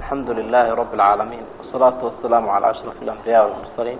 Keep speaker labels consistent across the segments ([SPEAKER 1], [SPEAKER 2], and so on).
[SPEAKER 1] alxamdu lilahi rabi اlcaalamiin wasalaatu wasalaamu calaa ashraf alambiya walmursaliin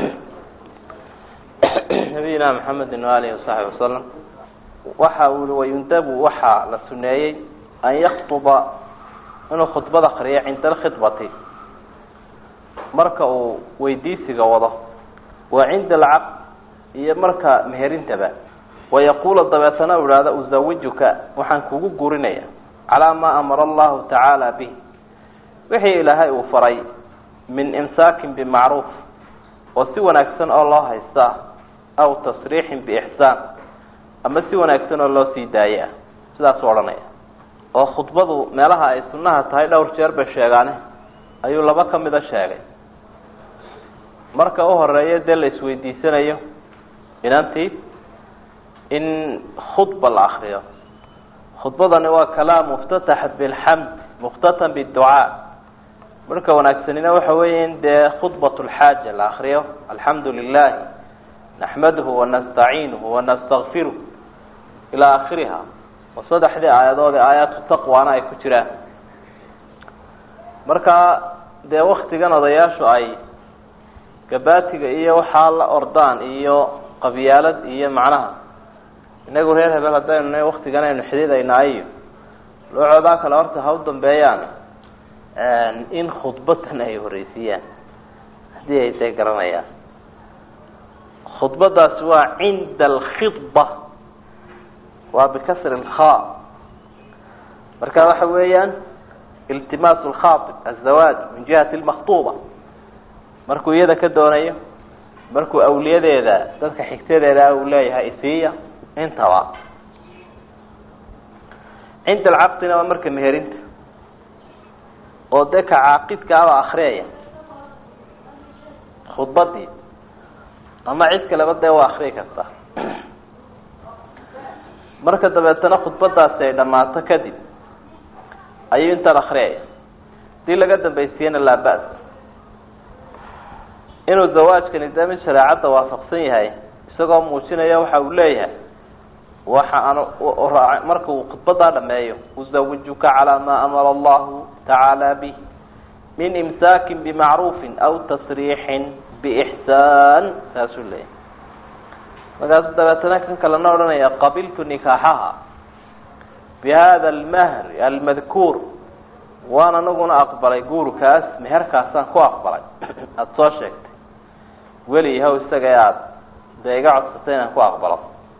[SPEAKER 1] nabiyina maxamedi waalihi wasaxbi wasalam waxa uu i wayundabu waxaa la suneeyey an yaktuba inuu khudbad akriyo cinda alkhidbati marka uu weydiisiga wado wa cinda alcaqd iyo marka meherintaba wayaquula dabeetana u ihahda uzawijuka waxaan kugu gurinaya calaa maa amara allahu tacaala bih wixii ilaahay uu faray min imsaakin bimacruuf oo si wanaagsan oo loo haystaa aw tasriixin biixsaan ama si wanaagsan oo loo sii daaye ah sidaasuu odhanaya oo khudbadu meelaha ay sunnaha tahay dhowr jeer bay sheegaane ayuu laba ka mida sheegay marka u horeeya dee la isweydiisanayo inantii in khudba la akriyo khudbadani waa kalaam muftatax bilxamd muftatan biducaa marka wanaagsanina waxa weeye in dee khudbat lxaaja la akriyo alxamdu lilahi naxmaduhu wanastaciinuhu wanastakfiruh ilaa akhiriha oo saddexdii aayadood ee aayaatu taqwana ay ku jiraan marka dee waktigan odayaashu ay gabaatiga iyo waxaa la ordaan iyo qabyaalad iyo macnaha inagu reer hebel haddaynu waktigan aynu xididayna iyo loocoodaa kale horta ha u dambeeyaan in khudbadan ay horeysiiyaan haddii ay dee garanayaan khudbadaasi waa cinda alkhidba waa bikasri lkha marka waxa weeyaan iltimaas lkhaatib azawaaj min jihati lmaktuba markuu iyada ka doonayo markuu awliyadeeda dadka xigtadeeda uu leeyahay isiiya intaba cinda alcaqdina waa marka meherinta oo dee ka caaqidka aba akriyaya khudbadii ama cid kaleba dee waa akriyi kartaa marka dabeetana khudbadaasi ay dhammaato kadib ayuu intaan akriyaya hadii laga dambaysiyana laa ba- inuu zawaajkani dee mid shareecadda waafaqsan yahay isagoo muujinaya waxa uu leeyahay waxa aan marka uu khudbadaa dhameeyo uzawijuka calaa maa amara allahu tacaala bih min imsaakin bimacruufin aw tasriixin biixsaan saasuu leeyahay markaasu dabeetana kan kalena odhanaya qabiltu nikaaxaha bihada almahri almadkuur waan anaguna aqbalay guurkaas meherkaasaan ku aqbalay aada soo sheegtay weli yahow isaga e aada dee iga codsatay inaan ku aqbalo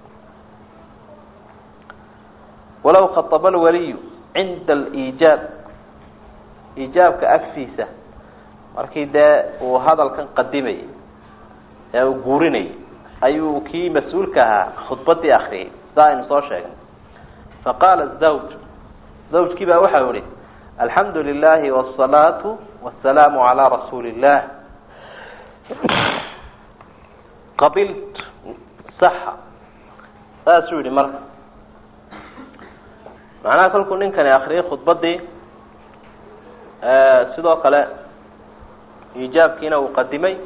[SPEAKER 1] walaw khaطaba alwaliyu cinda aliijaab iijaabka agtiisa markii dee uu hadalkan qadimayay ee uu guurinayay ayuu kii mas-uulka ahaa khudbadii akriyay saa aynu soo sheegnay faqaala zawj zawjkii baa waxau ihi alxamdu lilahi wالsalaatu wasalaamu calaa rasuuli illah qabilt saxa saasuu yihi marka macnaha kolkuu ninkani akriyay khudbadii sidoo kale iijaabkiina uu qadimay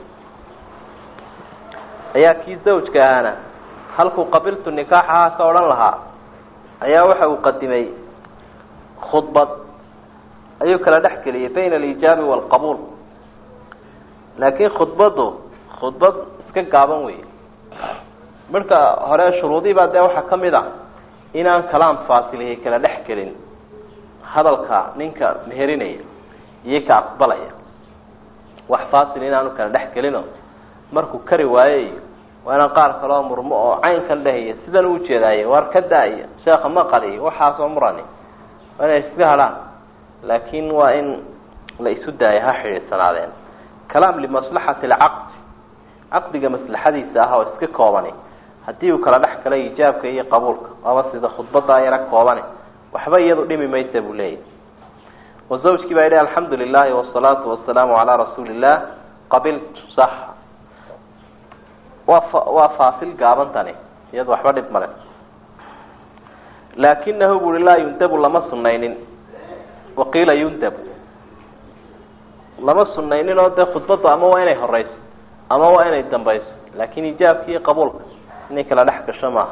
[SPEAKER 1] ayaa kii zawjka ahaana halkuu qabiltu nikaaxaha ka odhan lahaa ayaa waxa uu qadimay khudbad ayuu kala dhex geliyay bayna alijaabi waalqabuul laakiin khudbaddu khudbad iska gaaban wey marka hore shuruudii baa dee waxaa kamid a inaan kalaam faasilihay kala dhex gelin hadalka ninka meherinaya iyo ka aqbalaya wax faasil inaanu kala dhex gelino markuu kari waaye iyo waa inaan qaar kaloo murmo oo caynkan dhehaya sidan u ujeedaaye waar ka da-iyo sheekha maqaliyo waxaasoo murani waa inay iska hadhaan laakin waa in la isu daayo ha xidhiidsanaadeen kalaam limaslaxati alcaqdi caqdiga maslaxadiisa ah oo iska koobani haddii uu kala dhex galay ijaabka iyo qabuulka waaba sida khudbadaa yara koobani waxba iyadu dhimi maysa buu leeyahy wa zawjkii baa yidhi alxamdu lilahi wasalaatu wasalaamu calaa rasuuli illah qabiltu sax waa fa waa faasil gaaban tani iyadu waxba dhib male laakinahu buri laa yundabu lama sunaynin waqiila yundabu lama sunaynin oo dee khudbaddu ama waa inay horeyso ama waa inay dambayso laakin ijaabka iyo qabuulka inay kala dhex gasho maaha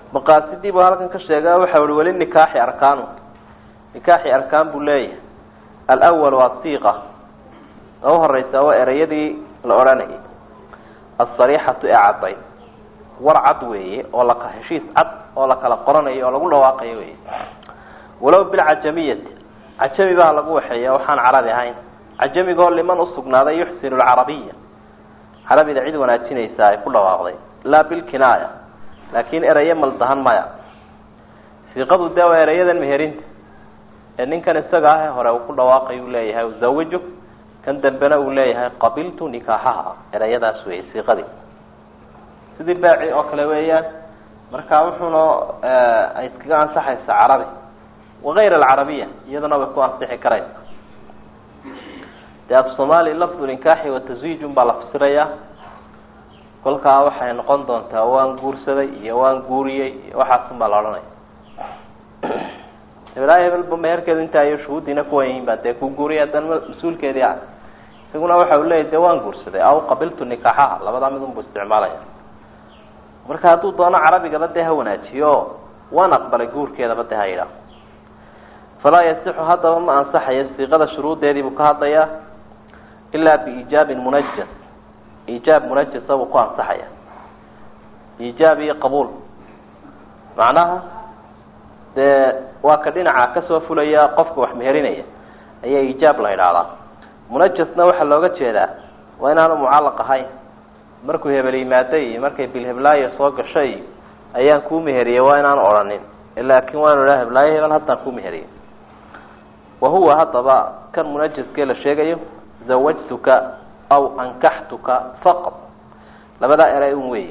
[SPEAKER 1] maqaasidii buu halkan ka sheega waxa uhi weli nikaaxi arkaanu nikaaxi arkaan buu leeyahay alwalu asiiqa ta u horeysa waa ereyadii la odhanayay asariixatu ee caddayd war cad weeye oo laka heshiis cad oo la kala qoranayo oo lagu dhawaaqayo wey walow bilcajamiyati cajami baa lagu waxeeya waxaan carabi ahayn cajamigoo liman usugnaaday yuxsinu lcarabiya carabida cid wanaajinaysa ay ku dhawaaqday laa bilkinaaya laakin eraye maldahan maya siiqadu dee waa erayadan meherinta ee ninkan isaga ah ee hore uu ku dhawaaqay uu leeyahay uzawijo kan dambena uu leeyahay qabiltu nikaaxaha erayadaas wey siiqadii sidii baaci oo kale weeyaan marka wuxuuna ay iskaga ansaxaysa carabi wakayr alcarabiya iyaduna way ku ansixi karaysa dee af soomaali lafdu ninkaaxi wa taswiijun baa la fasirayaa kolkaa waxay noqon doontaa waan guursaday iyo waan guuriyey iyo waxaasun baa la odhanaya hebelaa hebelba meherkeedu intaa iyo shuhuuddiina kuwan yihiin baa dee ku guuriyay haddana mas-uulkeedii ah isaguna waxa uu leeyahy de waan guursaday aw qabiltu nikaaxaha labadaa mid unbu isticmaalaya marka hadduu doono carabigaba dee ha wanaajiyo waan aqbalay guurkeedaba dee ha yidhaah falaa yasixu haddaba ma ansaxayo siiqada shuruuddeedii buu ka hadlayaa ilaa biiijaabin munajas iijaab munajasa buu ku ansaxaya iijaab iyo qabuul macnaha dee waa ka dhinaca kasoo fulaya qofka wax meherinaya ayaa iijaab la idhaahdaa munajasna waxaa looga jeedaa waa inaanu mucallaq ahayn markuu hebel yimaado iyo markay bilheblaayo soo gashay ayaan kuu meheriyey waa inaanu odhanin laakin waa inu idhaha heblaayo hebel haddaan kuu meheriyey wa huwa haddaba kan munajaskee la sheegayo zawajtuka aw ankaxtuka faqad labadaa eray un weeye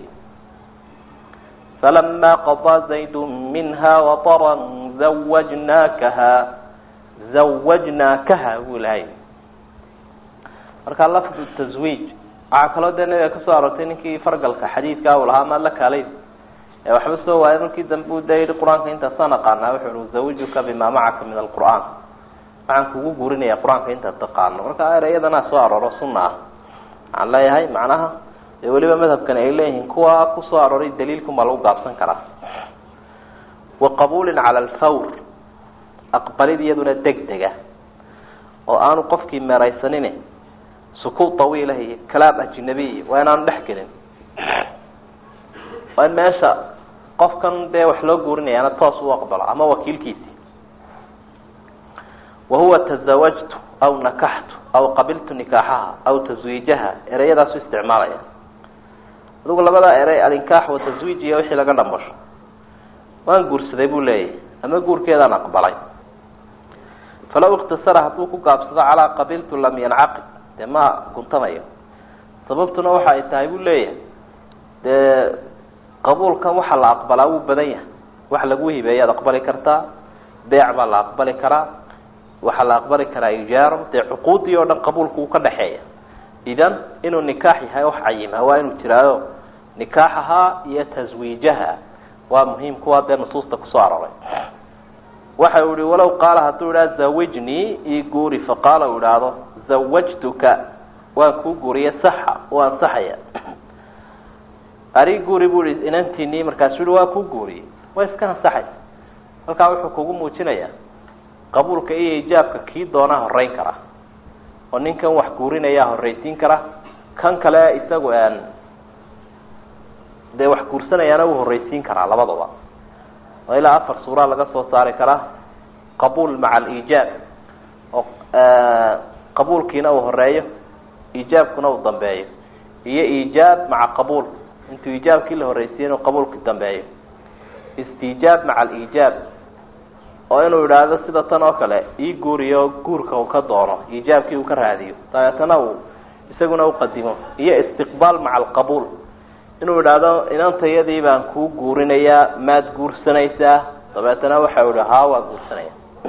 [SPEAKER 1] falama qadaa zaydu minha wataran zawajnaakaha zawajnaakaha buu lahay marka lafdu taswiij waxaa kaloo dee nabiga kasoo aroortay ninkii fargalka xadiidkaa uu lahaa maad la kaalay ee waxba soo waayay markii dambe u da yihi qur-aanka intaasaan aqaanaa wuxu uhi uzawijuka bima macaka min alqur'aan waxaan kugu guurinaya qur-aanka intaad taqaano marka ereyadana soo arooro sunna ah waxaan leeyahay macnaha dee weliba madhabkan ay leeyihiin kuwa kusoo arooray daliilkun baa lagu gaabsan karaa wa qabuulin cala alfawr aqbalid iyaduna deg dega oo aanu qofkii meeraysanin sukuut tawiilah iyo kalaam ajnabiy waa inaanu dhex gelin waa in meesha qofkan dee wax loo guurinayaana toos u aqbalo ama wakiilkiisi wahuwa tazawajtu aw nakaxtu aw qabiltu nikaaxaha aw taswiijaha ereyadaasu isticmaalaya adigu labadaa erey alinkaax wa taswiij iyo wixii laga dhambasho waan guursaday buu leeyahay ama guurkeedaan aqbalay falaw ikhtasara hadduu ku gaabsado calaa qabiltu lam yancaqid dee ma guntamayo sababtuna waxa ay tahay buu leeyahay dee qabuulkan waxa la aqbalaa wuu badan yahay wax lagu hibeeyaad aqbali kartaa beec baa la aqbali karaa waxaa la aqbali karaa ijaaro dee cuquudii oo dhan qabuulku uu ka dhexeeya idan inuu nikaax yahay wax cayima waa inuu jiraayo nikaaxaha iyo taswiijaha waa muhiim kuwa dee nusuusta kusoo aroray waxa uu ihi walow qaala hadduu idhaha zawijnii ii guuri faqaala uu idhaahdo zawajtuka waan kuu guuriye saxa u ansaxaya ari guuri bu i inantiinii markaasuu ihi waa kuu guuriyey way iska ansaxaysa halkaa wuxuu kugu muujinayaa qabuulka iyo ijaabka kii doonaa horeyn kara oo ninkan wax guurinayaa horreysiin kara kan kale isagu dee wax guursanayaana wuu horreysiin karaa labadaba oo ilaa afar suuraa laga soo saari karaa qabuul maca aliijaab oo qabuulkiina uu horeeyo iijaabkuna uu dambeeyo iyo iijaab maca qabuul intuu iijaabkii la horreysiiyo inuu qabuulki dambeeyo istiijaab maca aliijaab oo inuu idhaahdo sida tan oo kale ii guuriyo guurka uu ka doono iijaabkii uu ka raadiyo dabeetana uu isaguna uqadimo iyo istiqbaal maca alqabuul inuu idhaahdo inantayadii baan kuu guurinayaa maad guursanaysaa dabeetana waxa ihi haa waa guursanaya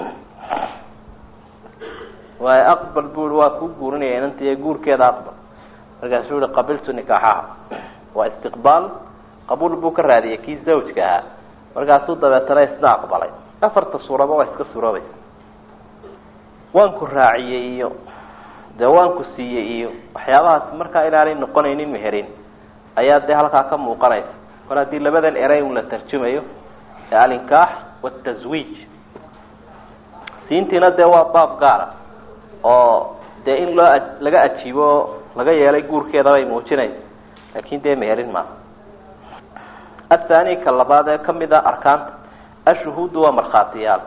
[SPEAKER 1] waayo aqbal bu i waa kuu guurinaya inantaya guurkeeda aqbal markaasuu ihi qabiltu nikaaxaha waa istiqbaal qabuul buu ka raadiyay kii zawjka ahaa markaasuu dabeetana isna aqbalay afarta suuraba waa iska suuroobaysa waan ku raaciyey iyo dee waan ku siiyey iyo waxyaabahaas markaa inaanay noqonaynin meherin ayaa dee halkaa ka muuqanaysa mar haddii labadan erey un la tarjumayo ee alinkaax wataswiij siintiina dee waa baab gaara oo dee in loo laga ajiibo oo laga yeelay guurkeeda bay muujinaysa laakin dee meherin maaha athani ka labaad ee kamid a arkaanta ashuhuudu waa markhaatiyaal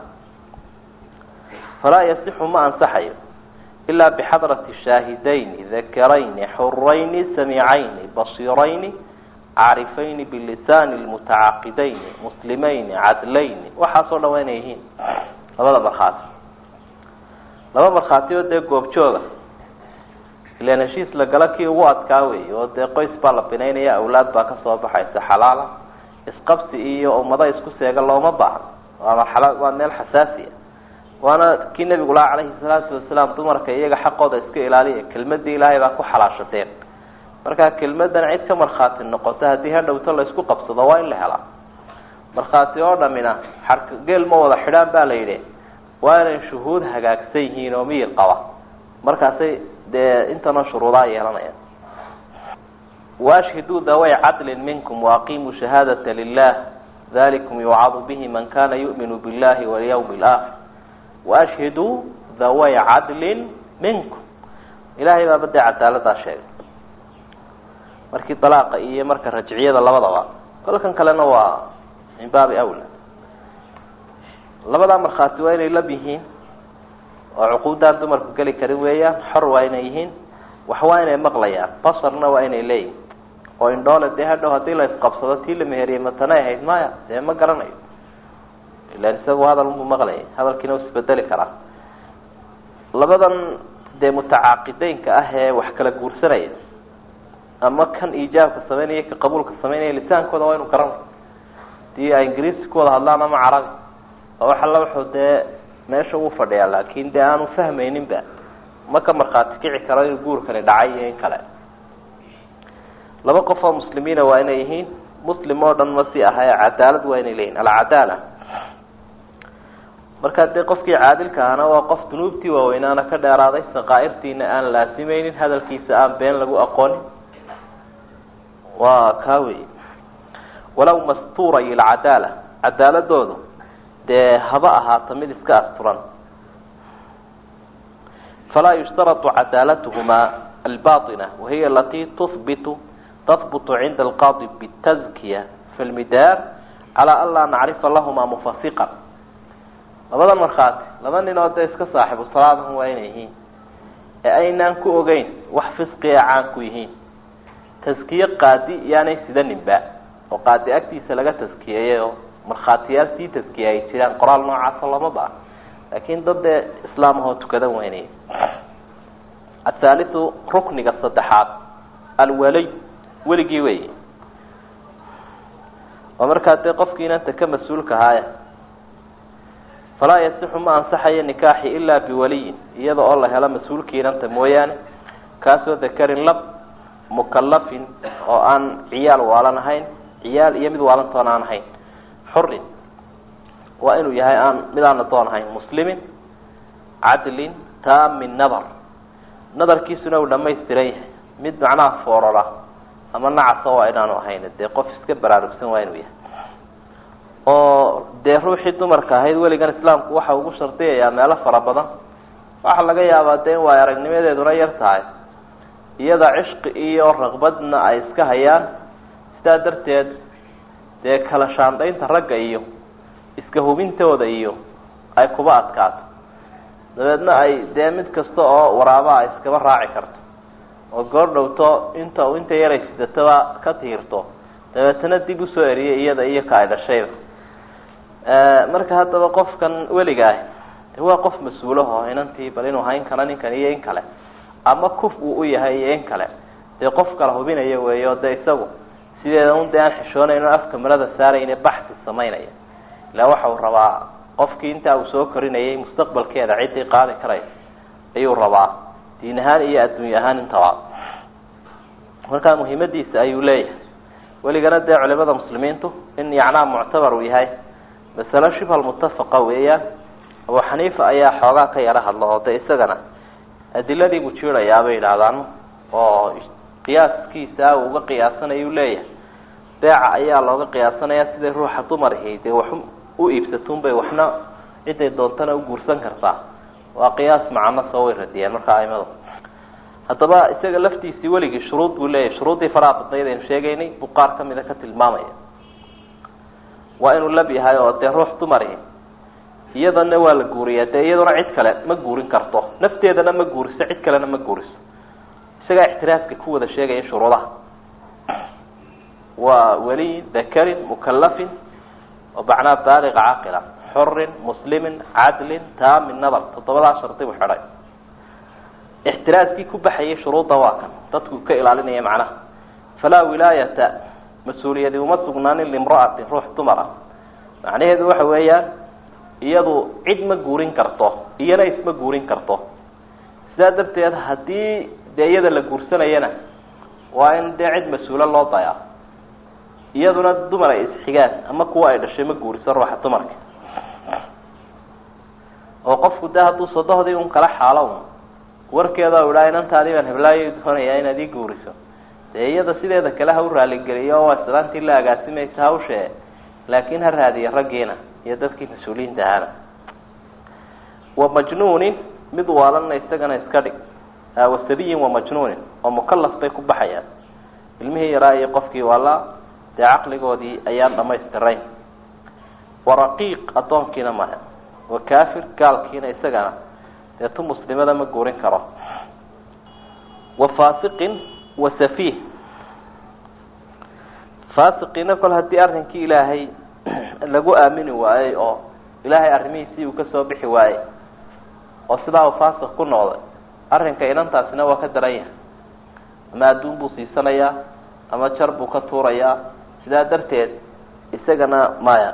[SPEAKER 1] falaa yasixu ma ansaxayo ilaa bixadrati shaahidayni dakarayni xurayni samicayni basiirayni caarifayni bilisaani lmutacaqidayni muslimayni cadlayni waxaasoo dhan waa inay yihiin labada markhaati laba markhaati oo dee goobjooga ilaan heshiis la gala kii ugu adkaa wey oo dee qoys baa la binaynaya awlaad baa kasoo baxaysa xalaala isqabsi iyo ummado isku seega looma baahno waa marxala waa meel xasaasiya waana kii nabigu laha calayhi salaatu wasalaam dumarka iyaga xaqooda iska ilaaliya kelmadii ilaahay baa ku xalaashateen markaa kelmadan cid ka markhaati noqoto haddii hadhowto la isku qabsado waa in la helaa markhaati oo dhamina xarka geel ma wada xidhaan ba la yidhi waa inay shuhuud hagaagsan yihiin oo miyir qaba markaasay dee intanoo shuruudaa yeelanayaan waashhiduu daway cadlin minkum waaqimuu shahaadata lilah dalikum yucadu bihi man kana yu'minu billahi walyawmi alaakhir waashhiduu daway cadlin minkum ilahay baaba dee cadaaladaa sheegay markii dalaaqa iyo marka rajciyada labadaba kolkan kalena waa min baabi awla labadaa markhaati waa inay lab yihiin oo cuquuddaan dumarku geli karin weeyaan xor waa inay yihiin wax waa inay maqlayaan basarna waa inay leeyihin oo indhoole dee hadhow haddii la isqabsado tii la meheriyey matanay ahayd maya dee ma garanayo ilan isagu hadal mu maqlayay hadalkiina u isbedeli karaa labadan dee mutacaaqideynka ah ee wax kala guursanaya ama kan iijaabka sameynaya ka qabuulka sameynaya lisaankooda waa inu garanay hadii ay ingiriisi ku wada hadlaan ama carabi oo wax alla wuxuu dee meesha uu fadhiyaa laakin dee aanu fahmayninba ma ka markhaati kici karo inuu guurkani dhacay iyo in kale laba qof oo muslimiina waa inay yihiin muslim oo dhan ma si aha ee cadaalad waa inay leeyihin alcadaala markaa dee qofkii caadilka ahna waa qof dunuubtii waaweynaana ka dheeraaday saqaairtiina aan laasimeynin hadalkiisa aan been lagu aqoonin waa kaa wey walaw mastuuray alcadaala cadaaladoodu dee haba ahaato mid iska asturan falaa yushtaratu cadaalatuhuma albaطina wahiya alati tuhbitu tahbutu cinda alqaadi bitazkiya fi lmidaar calaa an laa nacrifa lahuma mufasiqan labadan markhaati laba nin oo dee iska saaxibu salaadahum waa inay yihiin ee aynaan ku ogeyn wax fisqi a caan ku yihiin taskiye qaadi yaanay sidaninba oo qaadi agtiisa laga taskiyeeyay oo markhaatiyaal sii taskiya ay jiraan qoraal noocaasa lama baa laakin dad dee islaamahoo tukadan weynay athaaliu rukniga saddexaad alwalay weligii wey oo markaa dee qofkii inanta ka mas-uulka ahaaya falaa yasixu ma ansaxayo nikaaxi ilaa biwaliyin iyada oo la helo mas-uulkii inanta mooyaane kaasoo dakarin lab mukalafin oo aan ciyaal waalan ahayn ciyaal iyo mid waalantoon aan ahayn xurin waa inuu yahay aan mid aan adoon ahayn muslimin cadlin taamin nadar nadarkiisuna uu dhamaystiran yahay mid macnaha foorara ama nacasa waa inaanu ahayn dee qof iska baraarugsan waa inuu yahay oo dee ruuxii dumarka ahayd weligan islaamku waxa ugu shardiyayaa meelo fara badan waxaa laga yaabaa dee in waay aragnimadeeduna yar tahay iyada cishqi iyo raqbadna ay iska hayaan sidaa darteed dee kala shaandaynta ragga iyo iska hubintooda iyo ay kuba adkaato dabeedna ay dee mid kasta oo waraaba ay iskaba raaci karto oo goordhowto inta inta yaray sidataba ka tiirto dabeetana dib usoo eriyay iyada iyo ka ay dhashayba marka haddaba qofkan weliga ah de waa qof mas-uulaho inantii bal inuu hayn karo ninkan iyo in kale ama kuf uu u yahay iyo in kale dee qof kala hubinaya wey o de isagu sideeda un dee aan xishoonayn oo afka marada saarayne baxsi samaynaya ilaa waxa uu rabaa qofkii intaa uu soo korinayay mustaqbalkeeda ciddii qaadi karaysa ayuu rabaa diin ahaan iyo adduunya ahaan intaba markaa muhiimadiisa ayuu leeyahay weligana dee culimada muslimiintu in yacnaa muctabar uu yahay masalo shibhal mutafaqa weeyaan abu xaniifa ayaa xoogaa ka yaro hadla oo de isagana adiladii buu jiirayaa bay yidhaahdaan oo qiyaaskiisa uu uga qiyaasanayo u leeyahay beeca ayaa looga qiyaasanaya siday ruuxa dumarihi dee wax u iibsatun bay waxna ciday doontana u guursan kartaa waa qiyaas macano soo way radiyeen marka aimadu haddaba isaga laftiisii weligii shuruud buu leeyahy shuruuddii faraha badnayd aynu sheegaynay buu qaar kamida ka tilmaamaya waa inuu lab yahay oo dee ruux dumari iyadana waa la guuriyaa dee iyaduna cid kale ma guurin karto nafteedana ma guuriso cid kalena ma guuriso isagaa ixtiraaska ku wada sheegaya shuruudaha waa weliy dakarin mukalafin oo macnaa baaliqa caaqila xurin muslimin cadlin taamin nadar toddobadaa shardi buu xidhay ixtiraaskii ku baxayay shuruudda waa kan dadku ka ilaalinaya macnaha falaa wilaayata mas-uuliyadi uma sugnaanin limra'atin ruux dumar ah macnaheedu waxa weeyaan iyadu cid ma guurin karto iyana isma guurin karto sidaa darteed haddii dee iyada la guursanayana waa in dee cid mas-uulo loo dayaa iyaduna dumar ay isxigaan ama kuwa ay dhashay ma guuriso ruuxa dumarka oo qofku de hadduu sodohdii un kala xaalo un warkeeda u idhaa inantaadii baan heblaayo doonayaa inaad ii guuriso dee iyada sideeda kale ha u raaligeliyo waa islaantii la agaasimaysa hawshee laakin ha raadiyo raggiina iyo dadkii mas-uuliyiinta ahaana wa majnuunin mid waalanna isagana iska dhig wasabiyin wa majnuunin oo mukalaf bay ku baxayaan ilmihii yaraa iyo qofkii waalaa dee caqligoodii ayaan dhamaystirayn wa raqiiq addoonkiina maha wa kafir gaalkiina isagana dee tu muslimada ma guurin karo wa fasiqin wa safiih fasiqiina kol haddii arrinkii ilaahay lagu aamini waayey oo ilaahay arrimihiisii uu kasoo bixi waayey oo sidaa uu fasiq ku noqday arrinka inantaasina waa ka daran yahay ama adduun buu siisanayaa ama jar buu ka tuurayaa sidaa darteed isagana maya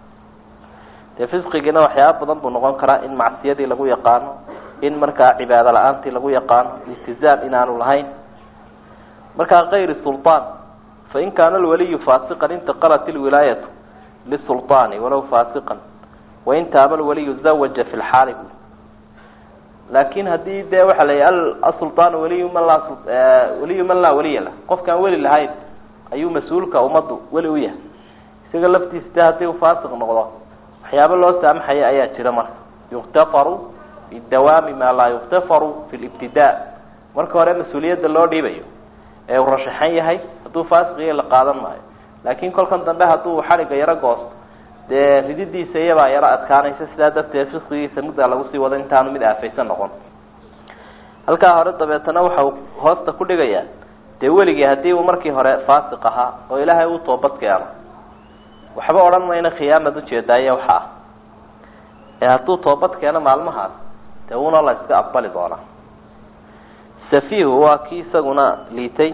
[SPEAKER 1] dee fisqigiina waxyaaba badan buu noqon karaa in macsiyadii lagu yaqaano in markaa cibaado la-aantii lagu yaqaano iltizaam inaanu lahayn markaa kayri sulطaan fain kaana alwaliyu fasiqan intaqalat ilwilaayatu lisulطaani walow fasiqan wain taaba alwaliyu zawaja fi lxaali bu laakin hadii dee waxa la yihi asulطaan waliyu man laa waliyu man laa waliya lah qofkaan weli lahayn ayuu mas-uulka ummaddu weli u yahay isaga laftiisa de haddii uu fasiq noqdo waxyaaba loo saamaxaya ayaa jira marka yuktafaru bidawaami maa laa yuktafaru fi libtidaa marka hore mas-uuliyadda loo dhiibayo ee uu rashaxan yahay hadduu fasiqiya la qaadan maayo laakin kolkan dambe hadduu xadhigga yaro goosto dee rididiisa iyabaa yaro adkaanaysa sidaa darteed fisqigiisa muddaa lagu sii wado intaanu mid aafaysan noqon halkaa hore dabeetana waxa uu hoosta ku dhigayaa dee weligii haddii uu markii hore fasiq ahaa oo ilaahay uu toobad keeno waxba odhan mayna khiyaamad ujeedaaye waxa ah ee hadduu toobad keeno maalmahaas dee una la iska aqbali doonaa safiihu waa kii isaguna liitay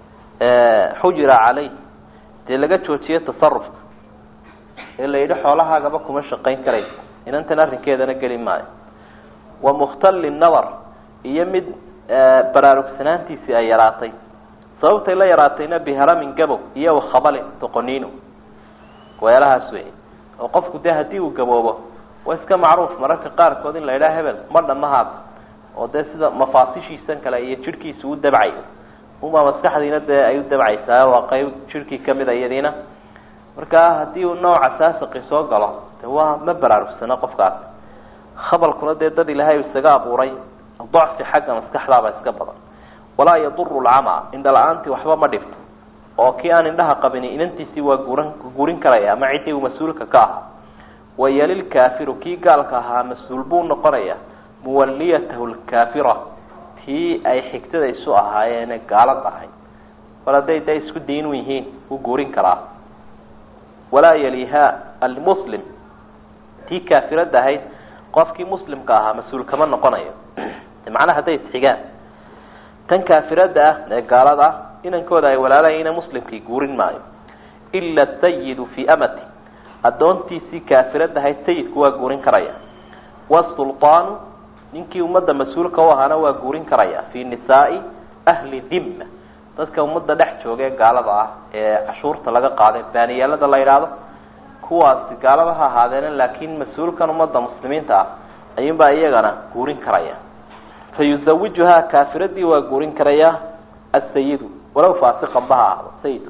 [SPEAKER 1] xujira caleyh dee laga joojiye tasarufka ee la yidhi xoolahaagaba kuma shaqayn karaysa inantan arrinkeedana geli maayo wa mukhtali nadar iyo mid baraarugsanaantiisii ay yaraatay sababtay la yaraatayna biharamin gabow iyo wakhabalin doqoniino weelahaas wey oo qofku dee haddii uu gaboobo waa iska macruuf mararka qaarkood in la yidhaha hebel ma dhamahaad oo dee sida mafaasishiisan kale iyo jidhkiisa u dabcayo uma maskaxdiina dee ay u dabcaysaa waa qeyb jidhkii kamid a iyadiina marka haddii uu nooca saasaqi soo galo de waa ma baraarugsano qofkaas khabalkuna dee dad ilaahay isaga abuuray dacfi xagga maskaxdaaba iska badan walaa yaduru lcama indha la-aantii waxba ma dhibto oo kii aan indhaha qabini inantiisii waa guran gurin karaya ama ciddii uu mas-uulka ka ahaa wayalilkaafiru kii gaalka ahaa mas-uul buu noqonaya muwaliyatahu lkaafira tii ay xigtada isu ahaayeene gaalad ahay bal hadday da isku diin u yihiin wuu guurin karaa walaa yaliha almuslim tii kaafirada ahayd qofkii muslimka ahaa mas-uul kama noqonayo macnaha hadday isxigaan tan kaafirada ah ee gaalada ah inankooda ay walaalayina muslimkii guurin maayo ila sayidu fii amati addoontiisii kaafirada ahayd sayidku waa guurin karaya wasulطaanu ninkii ummadda mas-uulka u ahaana waa guurin karaya fi nisaai ahli dimma dadka ummadda dhex jooga ee gaalada ah ee cashuurta laga qaaday baaniyaalada la yidhaahdo kuwaasi gaalaba ha ahaadeena laakin mas-uulkan ummadda muslimiinta ah ayuunbaa iyagana guurin karaya fa yuzawijuhaa kaafiradii waa guurin karaya asayidu walow faasiqan ba ha ahdo sayidku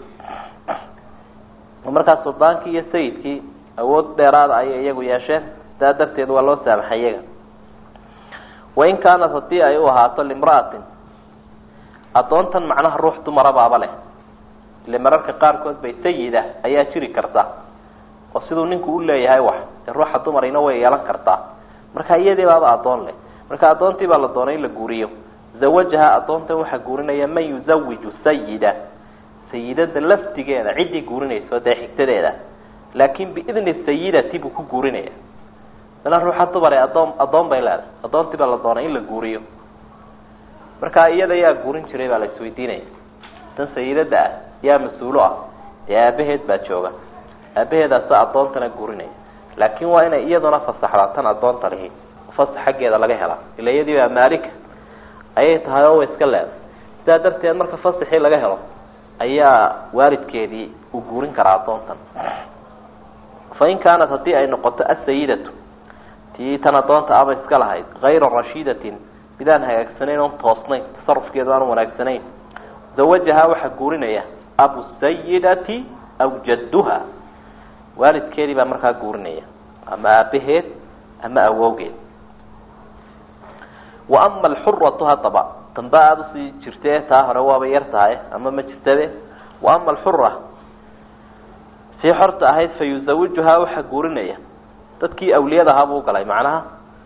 [SPEAKER 1] markaa suldaankii iyo sayidkii awood dheeraada ayay iyagu yeesheen sidaa darteed waa loo saamaxay iyaga wain kaanat haddii ay u ahaato limra'atin addoontan macnaha ruux dumara baaba leh ile mararka qaarkood bay sayida ayaa jiri karta oo siduu ninku u leeyahay wax dee ruuxa dumarina way yeelan kartaa marka iyadii baaba addoon leh marka addoontii baa la doonay in la guuriyo zawajaha addoontan waxaa guurinaya man yuzawiju sayida sayidada laftigeeda ciddii guurinayso dee xigtadeeda laakin biidni sayidati buu ku guurinaya dana ruuxa dumare addoon addoon bay leedahay addoontii baa la doonay in la guuriyo marka iyada yaa guurin jiray baa la isweydiinaya tan sayidada ah yaa mas-uulo ah dee aabaheed baa jooga aabaheedaasa addoontana guurinaya laakin waa inay iyaduna fasaxdaa tan addoonta lihi fasax xaggeeda laga helaa ila iyadii baa maalika ayay tahay oo way iska leedahay sidaa darteed marka fasaxii laga helo ayaa waalidkeedii uu guurin karaa addoontan fain kaanat haddii ay noqoto asayidatu tii tan addoonta aba iska lahayd hayra rashiidatin midaan hagaagsanayn oon toosnayn tasarufkeedu aan wanaagsanayn zawajahaa waxaa guurinaya abu sayidati aw jadduha waalidkeedii baa markaa guurinaya ama aabaheed ama awowgeed wa ama alxuratu haddaba damba aada usii jirte taa hore waaba yar tahay ama ma jirtabe wa ama alxura sii xorta ahayd fa yuzawijuhaa waxaa guurinaya dadkii awliyada ahaa buu galay macnaha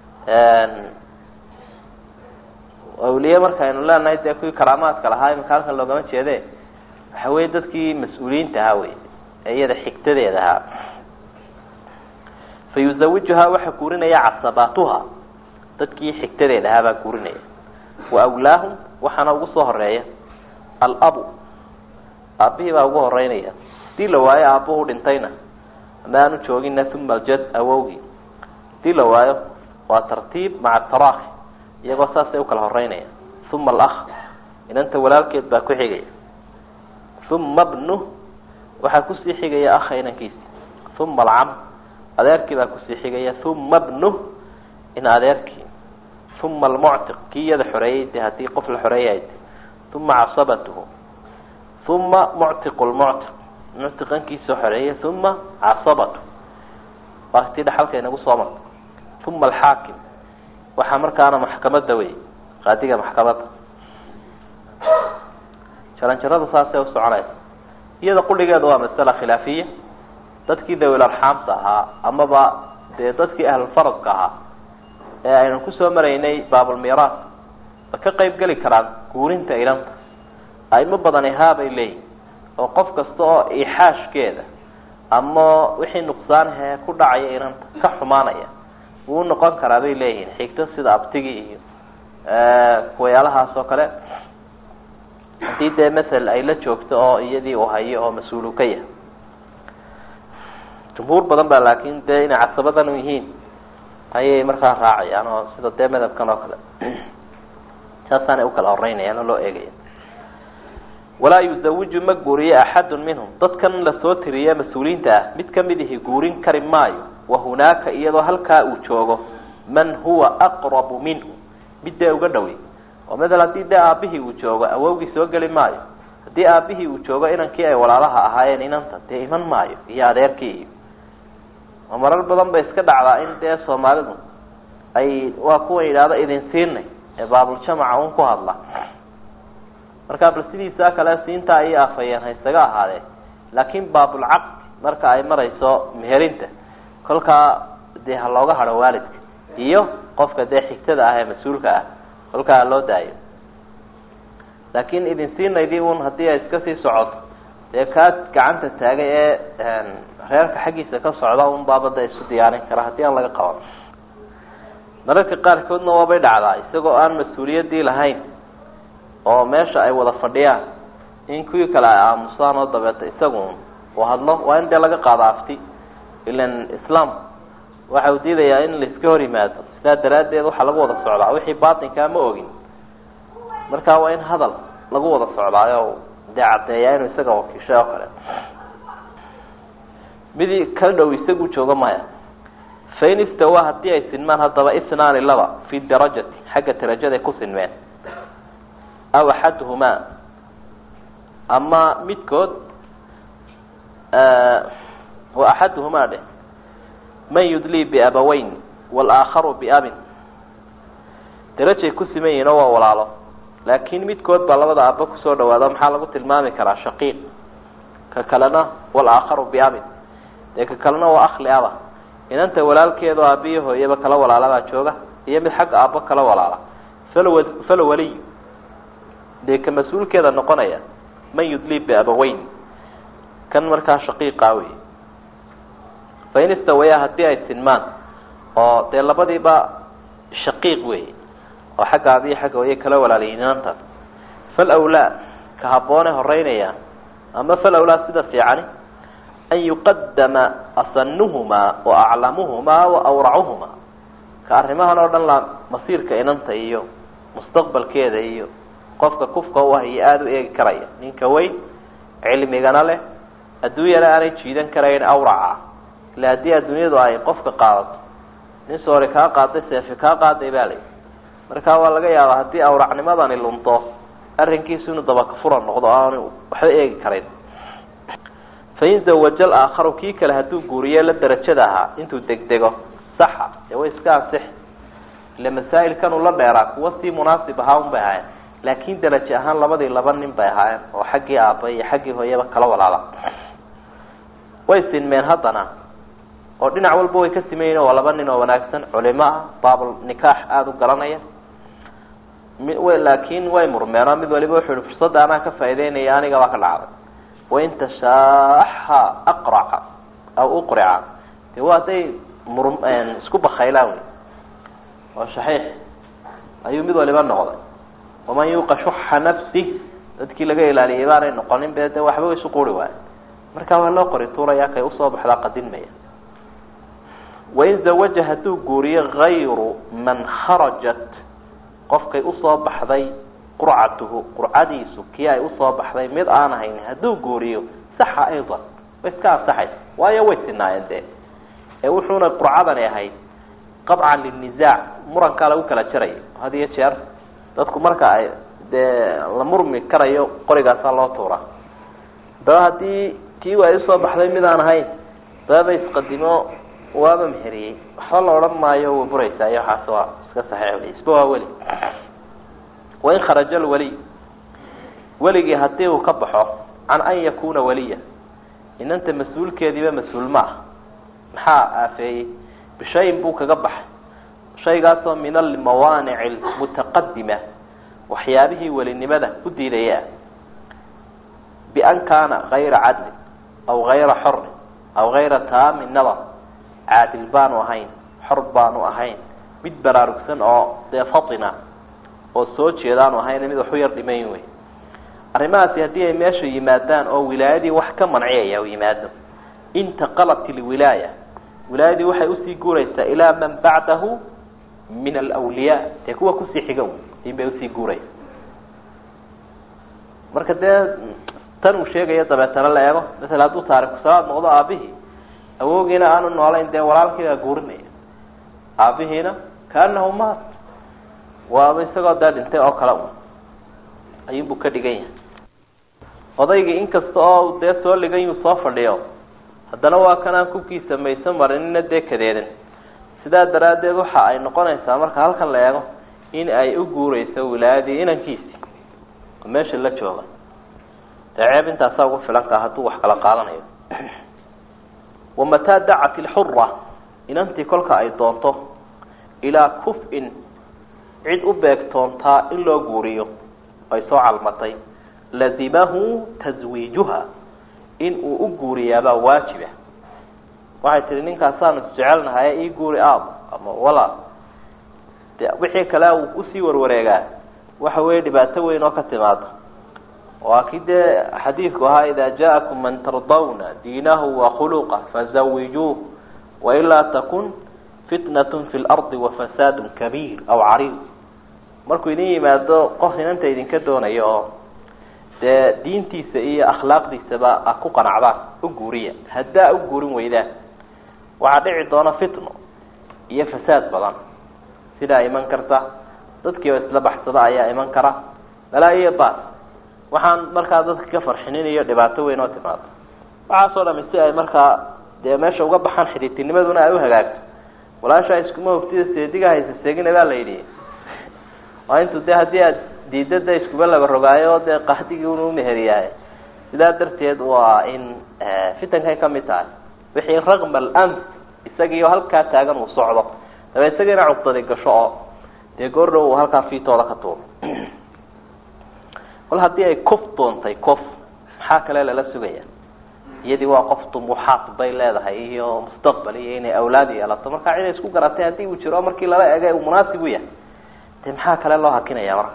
[SPEAKER 1] awliye markaaynu leenahay dee kuwii karaamaadka lahaa imika halkan loogama jeede waxa weye dadkii mas-uuliyiinta ahaa wey ee iyada xigtadeeda ahaa fa yuzawijuhaa waxaa guurinaya casabaatuha dadkii xigtadeeda ahaa baa guurinaya wa awlaahum waxaana ugu soo horeeya alabu aabihii baa ugu horeynaya hadii la waayo aabuhu dhintayna ama aanu joogina uma aljad awowgii hadii la waayo waa tartiib maca taraakhi iyagoo saasay ukala horeynaya uma alakh inanta walaalkeed baa ku xigaya uma bnu waxaa kusii xigaya akha inankiisi uma alcam adeerkii baa kusii xigaya uma bnu in adeerkii uma almuctiq kii iyada xoreeyey de haddii qof la xoreeyay uma casabatuhu uma muctiqu lmuctiq muctiqankiisoo xoreeyay uma casabatu waa tii dhaxalka inagu soo marta uma alxaakim waxaa markaana maxkamada wey qaadiga maxkamadda jaranjarada saasay usoconaysa iyada qudhigeeda waa masala khilaafiya dadkii dawil arxaamta ahaa amaba dee dadkii ahlulfaradka ahaa ee aynu kusoo maraynay baabulmiiraas ma ka qayb geli karaan guurinta ilanta aimo badani haabay leeyihin oo qof kasta oo ixaashkeeda ama wixii nuqsaanahee ku dhacaya ilanta ka xumaanaya wuu noqon karaa bay leeyihiin xigto sida abtigii iyo kuwayaalahaas oo kale haddii dee masel ay la joogto oo iyadii uu hayo oo mas-uulu ka yahay jumhuur badan baa laakin dee inay casabadan yihiin ayay markaa raacayaan oo sida dee madhabkan oo kale saasaanay ukala horeynayaan oo loo eegaya walaa yuzawiju ma guuriyo axadun minhum dadkan lasoo tiriye mas-uuliyiinta ah mid kamid ihi guurin kari maayo wa hunaaka iyadoo halkaa uu joogo man huwa aqrabu minhu mid dee uga dhowey oo maala haddii dee aabihii uu joogo awowgii soo geli maayo haddii aabihii uu joogo inankii ay walaalaha ahaayeen inanta dee iman maayo iyo adeerkii iyo oo marar badan bay iska dhacdaa in dee soomaalidu ay waa kuwa yidhaahdo idin siinay ee baabuljamaca un ku hadla markaa bal sidiisaa kale siinta ayay afayeen ha isaga ahaadee laakin baabulcaqdi marka ay marayso meherinta kolkaa dee ha looga hadho waalidka iyo qofka dee xigtada ah ee mas-uulka ah kolkaa loo daayo laakin idin siinaydii un haddii ay iska sii socoto dee kaa gacanta taagay ee reerka xaggiisa ka socda un baabada isu diyaarin kara haddii aan laga qaban mararka qaarkoodna waabay dhacdaa isagoo aan mas-uuliyadii lahayn oo meesha ay wada fadhiyaan in kuwii kale ay aamusaan oo dabeeta isagu uu hadlo waa in dee laga qaado afti ilan islaam waxa uu diidayaa in laiska hor yimaado sidaa daraaddeed waxaa lagu wada socdaa wixii baatinkaa ma ogin marka waa in hadal lagu wada socdaayo dee caddeeyaa inuu isaga wakiishay oo kale midi ka dhow isagu jooga maya fain istawa haddii ay sinmaan haddaba isnaani laba fi darajati xagga darajaday ku sinmeen aw axaduhumaa ama midkood wa axaduhumaa dheh man yudlii biabaweyn walaakharu biabin darajay ku siman yihiin oo waa walaalo laakiin midkood baa labada aabba kusoo dhawaado maxaa lagu tilmaami karaa shaqiiq ka kalena walaakharu biabin dee ka kalena waa akli aba inanta walaalkeedo aabiyo hooyaba kala walaalabaa jooga iyo mid xagga aabbo kala walaala fal fala waliy dee ka mas-uulkeeda noqonaya man yudlii biabaweyn kan markaa shaqiiqa wey fain istawayaa haddii ay sinmaan oo dee labadiiba shaqiiq wey oo xagga aabiyo xagga hooye kala walaalayiin inantaas fal awlaa ka habboone horeynaya ama fal awlaa sida fiicani an yuqadama asanuhumaa wa aclamuhumaa wa awracuhumaa ka arrimahan oo dhan la masiirka inanta iyo mustaqbalkeeda iyo qofka kufka u ah iyo aada u eegi karaya ninka weyn cilmigana leh adduunyana aanay jiidan karayn awraca ila haddii adduunyadu ay qofka qaadato nin soori kaa qaaday seefi kaa qaaday baa layi marka waa laga yaabaa haddii awracnimadani lunto arrinkiisu inuu dabakafura noqdo aanu waxba eegi karayn fain zawaja alaakharu kii kale hadduu guuriye la darajada ahaa intuu degdego saxa dee way iska ansix ile masaa'ilkan uu la dheeraa kuwa sii munaasib ahaa un bay ahaayeen laakin daraje ahaan labadii laba nin bay ahaayeen oo xaggii aabba iyo xaggii hooyaba kala walaala way sinmeen haddana oo dhinac walba way ka simayiin waa laba nin oo wanaagsan culimo ah baabul nikaax aada u garanaya mi laakin way murmeen oo mid waliba wuxuu yihi fursadda anaa ka faa'ideynaya aniga baa ka dhacday wain tashaaxa aqraca aw uqrica de waa hadday mur isku bakaylaan wey oo shaxiix ayuu mid waliba noqday waman yuuqa shuxa nafsi dadkii laga ilaaliyay baanay noqonin be de waxba isu quri waayo marka waa loo qori tuuraya kay usoo baxdaa qadinmaya wain zawaja hadduu guuriyo gayru man kharajat qofkay usoo baxday qurcatuhu qurcadiisu kii ay usoo baxday mid aan ahayn hadduu guuriyo saxa aydan way iska ansaxaysa waayo way sinaayeen dee ee wuxuuna qurcadani ahayd qabcan linisaac murankaa lagu kala jarayo had iyo jeer dadku marka ay dee la murmi karayo qorigaasaa loo tuuraa daba haddii tii ay usoo baxday mid aan ahayn dababa isqadimo waaba meheriyey waxba la odhan maayo way buraysaa iyo waxaas waa iska saxiix isba waa weli wain kharaja alwaliy weligii haddii uu ka baxo can an yakuna waliya inanta mas-uulkeediiba mas-uul ma ah maxaa aafeeyey bishayin buu kaga baxay shaygaasoo min almawaanici almutaqadima waxyaabihii welinimada u diidaya bian kaana gayra cadlin aw gayra xorin aw gayra taami nadar caadil baanu ahayn xor baanu ahayn mid baraarugsan oo dee fatina oo soo jeedaanu ahayn mid waxu yar dhimayn wey arrimahaasi haddii ay meesha yimaadaan oo wilaayadii wax ka manciyaya u yimaado intaqalat ilwilaaya wilaayadii waxay usii guuraysaa ilaa man bacdahu min alwliyaa dee kuwa kusii xiga in bay usii guuraysa marka dee tan uu sheegayo dabeetana la eego masala hadduu taariku salaad noqdo aabihii awoogiina aanu noolayn dee walaalkiibaa guurinaya aabihiina kaanahu maat waaba isagoo daa dhintay oo kale un ayuunbuu ka dhigan yahay odaygii inkasta oo dee soo ligan yuu soo fadhiyo haddana waa kanaan kubkiisa mayso marinina dee kadeedan sidaa daraaddeed waxa ay noqonaysaa marka halkan la eego in ay u guureyso wilaayadii inankiisii oo meesha la jooga dee ceeb intaasaa ugu filankaa hadduu wax kala qaadanayo wamataa dacat ilxura inantii kolka ay doonto ilaa kuf-in cid u beegtoontaa in loo guuriyo ay soo calmatay lazimahu taswiijuha in uu u guuriyaabaa waajiba waxay tihi ninkaasaanu isjecelnahay ii guuri aab ama walaal de wixii kale uu usii warwareegaa waxa weeye dhibaato weyn oo ka timaada waa kii dee xadiidku ahaa ida jaakum man tardawna diinahu wa khuluqa fazawijuuh wailaa takun fitnatun fi lardi wafasaadun kabiir aw cariid markuu idin yimaado qof inanta idinka doonayo oo dee diintiisa iyo akhlaaqdiisaba a ku qanacdaan u guuriya haddaa u guurin weydaan waxaa dhici doona fitno iyo fasaad badan sidaa iman karta dadkii oo isla baxsada ayaa iman kara balaa iyo baas waxaan markaa dadka ka farxinin iyo dhibaato weyn oo timaado waxaasoo dhami si ay markaa dee meesha uga baxaan xidhiidtinimaduna ay u hagaagto walaashaa iskuma hogtida seediga haysa seegina baa la yidhi waa intuu de haddii aad diida de iskuba laba rogaayo dee qaadigii unu meheriyahay sidaa darteed waa in fitankay kamid tahay wixii raqma alamn isagiio halkaa taagan uu socdo daba isagiina cugdadi gasho oo dee goordhow uu halkaa fiitooda ka tuuro kol haddii ay cof doontay cof maxaa kale lala sugaya iyadii waa qof dumuuxaad bay leedahay iyo mustaqbal iyo inay awlaad yeelato marka ciday isku garatay haddii uu jiro markii lala egay uu munaasib u yahay de maxaa kale loo hakinaya marka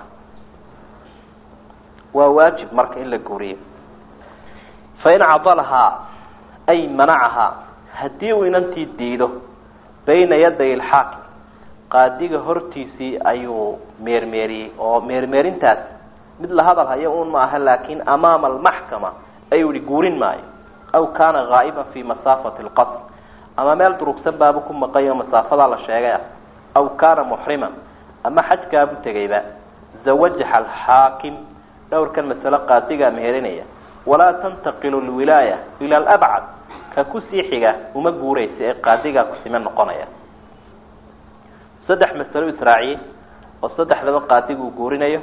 [SPEAKER 1] waa waajib marka in la guuriyo fain cadalahaa ay manacahaa haddii uu inantii diido bayna yaday ilxaakim qaadiga hortiisii ayuu meermeeriyey oo meermeerintaas mid la hadal hayo un ma aha laakin amaama almaxkama ayuu ihi guurin maayo aw kaana gaa'iban fi masaafati lqatl ama meel durugsan baabu ku maqayo masaafadaa la sheegay ah aw kaana muxriman ama xajkaabu tegayba zawajaxa alxaakim dhowrkan masalo qaadigaa mehelinaya walaa tantaqilu lwilaaya ila alabcad ka kusii xiga uma guuraysa ee qaadigaa kusime noqonaya saddex masalo israaciyey oo saddexdaba qaadiguu guurinayo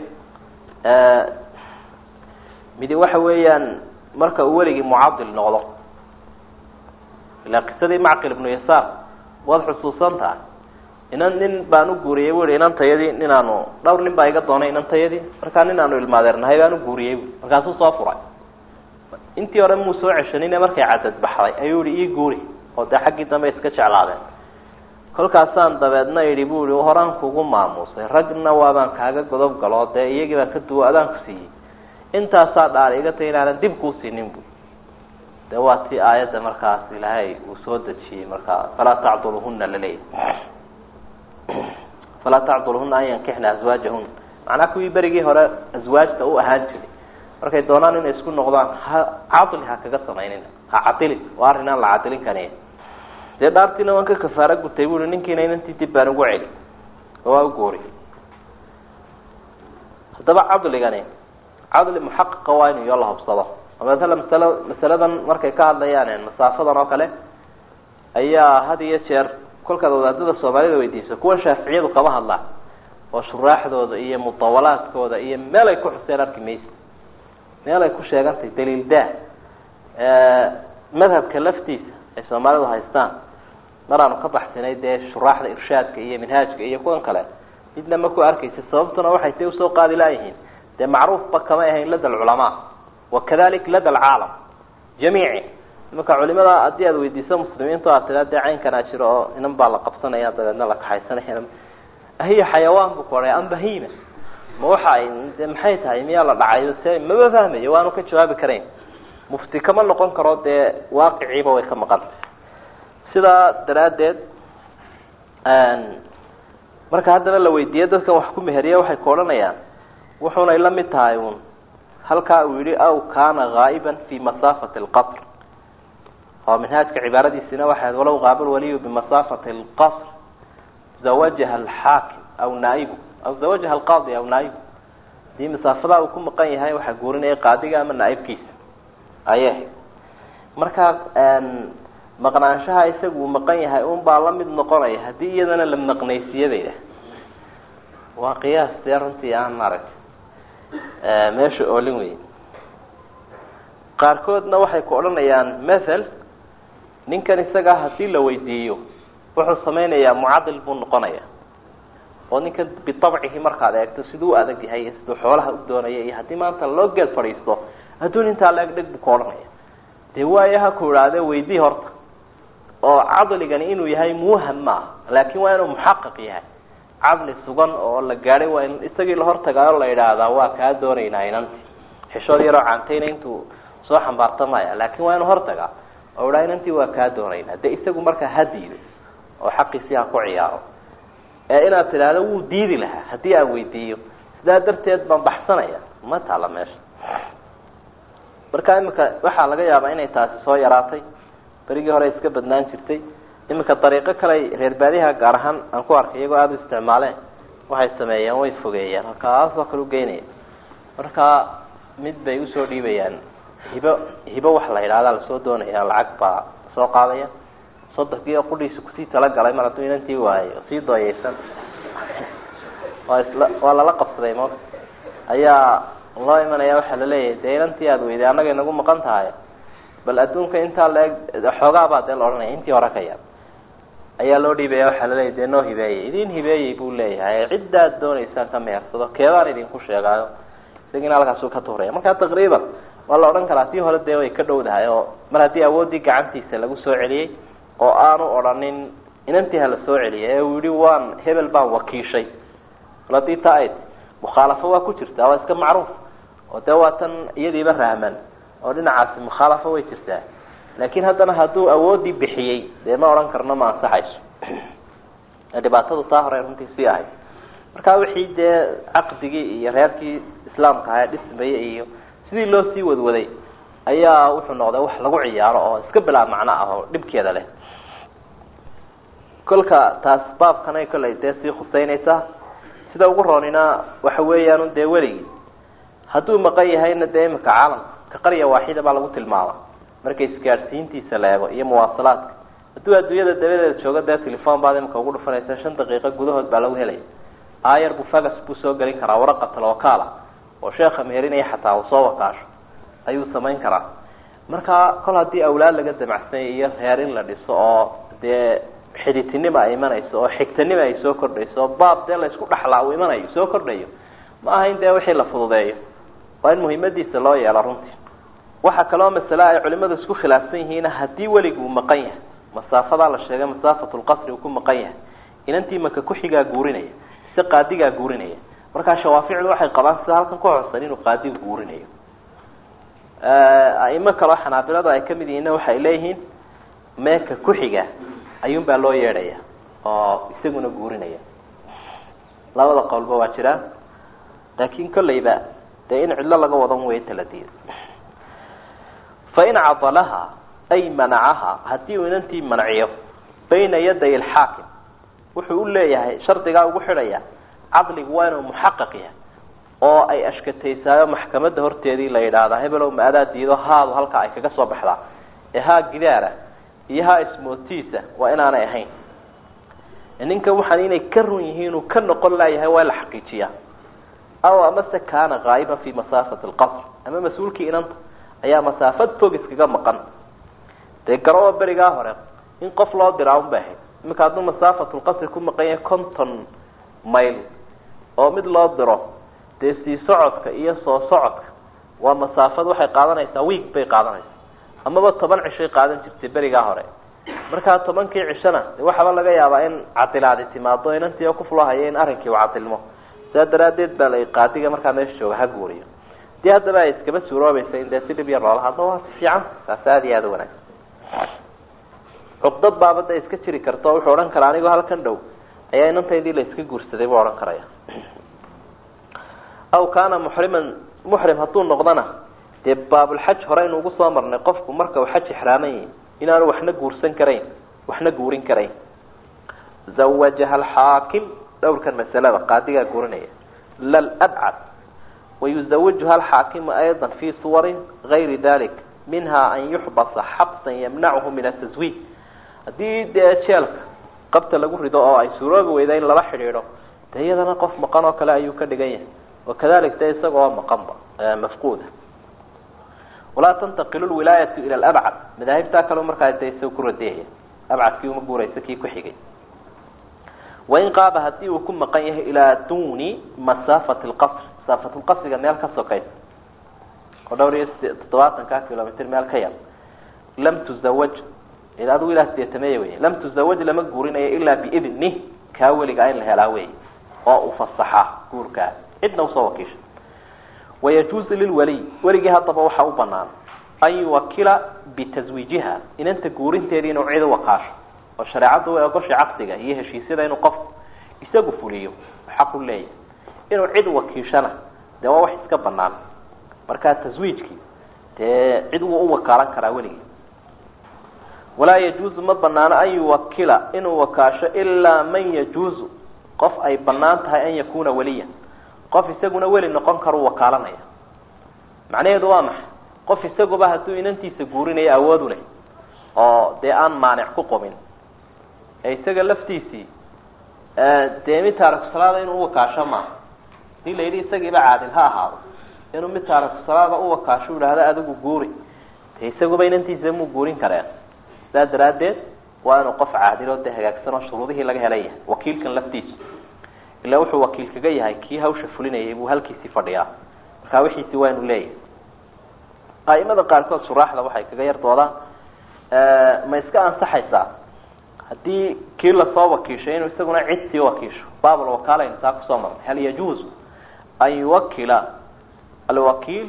[SPEAKER 1] midi waxa weeyaan marka uu weligii mucadil noqdo ilaa qisadii macqil ibnu yasaar waad xusuusan tahay inan nin baan u guuriyey bu ihi inantayadii ninaanu dhowr nin baa iga doonay inantayadii markaa nin aanu ilmaadeernahay baan u guuriyey bu markaasuu soo furay intii hore muu soo ceshanine markay cadad baxday ayuu ihi ii guuri oo dee xaggii dambe iska jeclaadeen kolkaasaan dabeedna idhi bu ihi horaan kugu maamuusay ragna waabaan kaaga godob galo dee iyagii baan ka duwo adaan ku siiyey intaasaa dhaala iga tay inaanan dib kuu siinin bu de waa ti aayadda markaas ilaahay uu soo dejiyey markaa falaa tacduluhuna laleeyahy falaa tacduluhuna an yankixna aswaajahuna macnaa kuwii berigii hore aswaajta u ahaan jiray markay doonaan inay isku noqdaan ha cadli ha kaga samaynina ha cadilin waa arrin aan la cadilin kaniya dee dhaartiina waan ka kafaaro gutay bu i ninkiina inantii dib baan ugu celi oo waa u goori haddaba cadligani cadli muxaqiqa waa inu iyo la hubsado maala masalo masaladan markay ka hadlayaan masaafadan oo kale ayaa had iyo jeer kolkaad wadaadada soomaalida weydiiso kuwan shaaficiyadu kama hadlaan oo shuraaxdooda iyo mudawalaadkooda iyo meel ay ku xuseen arki maysa meel ay ku sheegantahay daliil dah madhabka laftiisa ay soomaalidu haystaan mar aanu ka baxsanay dee shuraaxda irshaadka iyo minhaajka iyo kuwan kale midna ma ku arkaysa sababtuna waxay tay usoo qaadi laayihiin dee macruufba kama ahayn lada alculamaa wakadalik lada alcaalam jamiici imanka culimada haddii aad weydiiso muslimiintu aad tiraa dee caynkanaa jiro oo inan baa la qabsanaya dabeedna la kaxaysanaya hiya xayawaan bu ku ohay am bahima ma waxa ay de maxay tahay miyaa la dhacayo se maba fahmayo waanu ka jawaabi karayn mufti kama noqon karo dee waaqiciiba way ka maqan sidaa daraaddeed marka haddana la weydiiye dadkan wax ku meheriya waxay ku odhanayaan wuxunay la mid tahay un halkaa uu yihi aw kaana gaa'iban fi masaafati alqasr oo minhaajka cibaaradiisina waxay walow qaaba waliyu bimasaafati alqasr zawajaha alxaakim aw naaibu aw zawajaha alqaadi aw naaibu hadii masaafadaa uu ku maqan yahay waxaa guurinaya qaadiga ama naaibkiisa ayay ahayd marka maqnaanshaha isagu uu maqan yahay un baa la mid noqonaya haddii iyadana la maqnaysiiya bay idhaah waa qiyaas dee runtii aan maaragtay meesha oolin wey qaarkoodna waxay ku odhanayaan mathal ninkan isagaa hadii la weydiiyo wuxuu samaynayaa mucadil buu noqonaya oo ninkan bitabcihi markaad eegto siduu u adag yahay iyo siduu xoolaha u doonaya iyo haddii maanta loo geel fadhiisto adduun intaa la eg dheg buu ka odhanaya dee waayo ha ku idhaahde weydii horta oo cadligani inuu yahay muwaham maaha laakin waa inuu muxaqaq yahay cadli sugan oo la gaadhay waa in isagii la hortagaayo la idhaahdaa waa kaa doonaynaa inanti xishood yaroo caantayna intuu soo xambaarta maya laakin waa inuu hortagaa oo idhaa inantii waa kaa doonaynaa de isagu markaa ha diido oo xaqiisii ha ku ciyaaro ee inaad tidhaahdo wuu diidi lahaa haddii aan weydiiyo sidaa darteed baan baxsanaya ma taala meesha marka imika waxaa laga yaabaa inay taasi soo yaraatay berigii hore iska badnaan jirtay iminka dariiqo kale reer baadiyaha gaar ahaan aan ku arkay iyagoo aada u isticmaaleen waxay sameeyeen way fogeeyeen halkaasoo kale ugeynaya marka mid bay usoo dhiibayaan hibo hibo wax la yidhahdaa lasoo doonaya lacag baa soo qaadaya sodonkii oo qudhiisa kusii talagalay mar hadduu inantii waayo oo sii dooyeysan waa isla waa lala qabsaday mo ayaa loo imanaya waxaa laleeyahay dee inantii aada weyday annaga inagu maqan tahay bal adduunka intaa laeg xoogaabaa dee la odhanaya intii hore ka yar ayaa loo dhiibaya waxaa laleeyahy dee noo hibeeyey idin hibeeyey buu leeyahay ciddaad doonaysaan ka mehersado keebaan idinku sheegaayo isagina halkaasuu ka tuuraya markaa taqriiban waa la odhan karaa tii hore dee way ka dhowdahay oo mar haddii awooddii gacantiisa lagu soo celiyey oo aanu odhanin inantii hala soo celiyay ee uu yihi waan hebel baan wakiishay haddii taa ayd mukhaalafo waa ku jirtaa waa iska macruuf oo dee waa tan iyadiiba rahman oo dhinacaasi mukhaalafo way jirtaa laakiin haddana hadduu awooddii bixiyey dee ma odhan karno ma ansaxayso dhibaatadu taa hore runtii sii ahayd marka wixii dee caqdigii iyo reerkii islaamka ahaa dhismaya iyo sidii loo sii wadwaday ayaa wuxuu noqday wax lagu ciyaaro oo iska bilaa macno ah oo dhibkeeda leh kolka taas baabkanay kollay dee sii khuseynaysaa sida ugu roonina waxa weeyaan dee weligii hadduu maqan yahayna dee imika caalamka ka qarya waaxida baa lagu tilmaama marka isgaadhsiintiisa la eego iyo muwaasalaadka hadduu adduunyada dabadeeda joogo dee telefon baad imika ugu dhufanaysa shan daqiiqo gudahood baa lagu helaya aayar buu fagas buu soo gelin karaa waraqatal wakaala oo sheekha meherinaya xataa uu soo wakaasho ayuu samayn karaa marka kol haddii awlaad laga damacsanya iyo reer in la dhiso oo dee xiditinima ay imanayso oo xigtanima ay soo kordhayso oo baab dee laysku dhaxlaa uu imanayo soo kordhayo ma aha in dee wixii la fududeeyo waa in muhiimadiisa loo yeelo runtii waxaa kaloo masale ay culimadu isku khilaafsan yihiin haddii weligu uu maqan yahay masaafadaa la sheegay masaafatulqasri uu ku maqan yahay inantii maka kuxigaa guurinaya mise qaadigaa guurinaya markaa shawaaficdu waxay qabaan sida halkan ku xusan inuu qaadigu guurinayo aimo kaleo xanaabiladu ay kamid yihiinna waxay leeyihiin meeka kuxiga ayuun baa loo yeedhaya oo isaguna guurinaya labada qowlba waa jiraan laakin kolleyba dee in cidlo laga wadan weyo taladiid fain cadalaha ay manacaha haddii uu inantii manciyo bayna yaday alxaakim wuxuu u leeyahay shardigaa ugu xidhaya cadligu waa inuu muxaqaq yahay oo ay ashkateysaayo maxkamadda horteedii la yidhaahdaa hebelow ma adaa diido haadu halkaa ay kaga soo baxdaa ee haa gidaara iyo haa ismootiisa waa inaanay ahayn ninkan waxaan inay ka run yihiin uu ka noqon laayahay waa la xaqiijiyaa aw amase kaana haa'iban fi masaafati alqasr ama mas-uulkii inanta ayaa masaafad fog iskaga maqan dee garoo berigaa hore in qof loo diraa un bay ahayd iminka hadduu masaafatulqasri ku maqan yahay conton mayl oo mid loo diro dee sii socodka iyo soo socodka waa masaafad waxay qaadanaysaa wiig bay qaadanaysaa amaba toban cishay qaadan jirtay berigaa hore markaa tobankii cishona de waxaaba laga yaabaa in cadilaadi timaado inantii oo kufulahaya in arrinkii u cadilmo sidaa daraaddeed baa la qaadiga markaa meesha jooga ha guuriyo dii haddaba ay iskaba suuroobaysa in dee si dhib yar loola hadlo waa si fiican saas aada iyo aada u wanaagsan cuqdad baaba da iska jiri karta oo wuxuu odhan karaa anigoo halkan dhow ayaa inantaydii la iska guursaday buu odhan karaya aw kaana muxriman muxrim hadduu noqdona dee baabulxaj horeynu ugu soo marnay qofku marka uu xaj ixraaman yahi inaanu waxna guursan karayn waxna guurin karayn zawajaha alxaakim dhowrkan masalada qaadigaa guurinaya lal abcad wayuzawijuha alxaakimu ayda fi suwarin gayri dalik minha an yuxbasa xabsan yamnachu min ataswiij haddii dee jeelka qabta lagu rido oo ay suuroobi weyda in lala xidhiidho dee iyadana qof maqan oo kale ayuu ka dhigan yahay wakadalik de isagoo maqanba mafquuda walaa tantaqilu lwilaayatu ila labcad madaahibtaa kale markaa de isaga ku radiyaya abcadkii uma guuraysa kii ku xigay wain qaaba hadii uu ku maqan yahay ilaa duni masaafati lqasr masaafat lqasriga meel ka sokaysa oo dhowr iyo toddobaatanka kilomitr meel ka yar lam tuzawaj adigu ilaa sideetameeye wey lam tuzawaj lama guurinayo ilaa biidnih kaa weligaa in la helaa wey oo u fasaxa guurkaa cidna usoo wakiisha wayajuuzu lilwaliy weligii haddaba waxaa u banaan an yuwakila bitaswiijiha inanta guurinteedii inuu cid u wakaasho oo shareecaddu way ogoshay caqdiga iyo heshiisyada inuu qofku isagu fuliyo xaq u leeyahay inuu cid wakiishana dee waa wax iska banaan markaa taswiijkii dee cid wuu u wakaalan karaa weligii walaa yajuuzu ma banaano an yuwakila inuu wakaasho ilaa man yajuuzu qof ay banaan tahay an yakuna waliyan qof isaguna weli noqon karu wakaalanaya macnaheedu waa maxay qof isaguba hadduu inantiisa guurinayo awood u leh oo dee aan maanic ku qomin ee isaga laftiisii dee mid taarikusalaada inuu uwakaasho maaha hadii la yidhi isagiiba caadil ha ahaado inuu mid taarikusalaada uwakaasho idhaahdo adigu guuri de isaguba inantiisa muu guurin kareen sidaa daraaddeed waa inuu qof caadilo dee hagaagsan oo shuruudihii laga helay yahay wakiilkan laftiisa ilaa wuxuu wakiil kaga yahay kii hawsha fulinayay buu halkiisii fadhiyaa markaa wixiisi waa inu leeyahay a'imada qaarkood shuraaxda waxay kaga yar doodaan ma iska ansaxaysaa haddii kii lasoo wakiishay inuu isaguna cid sii wakiisho baabl wakaalaynu taa kusoo marnay hal yajuuzu an yuwakila alwakiil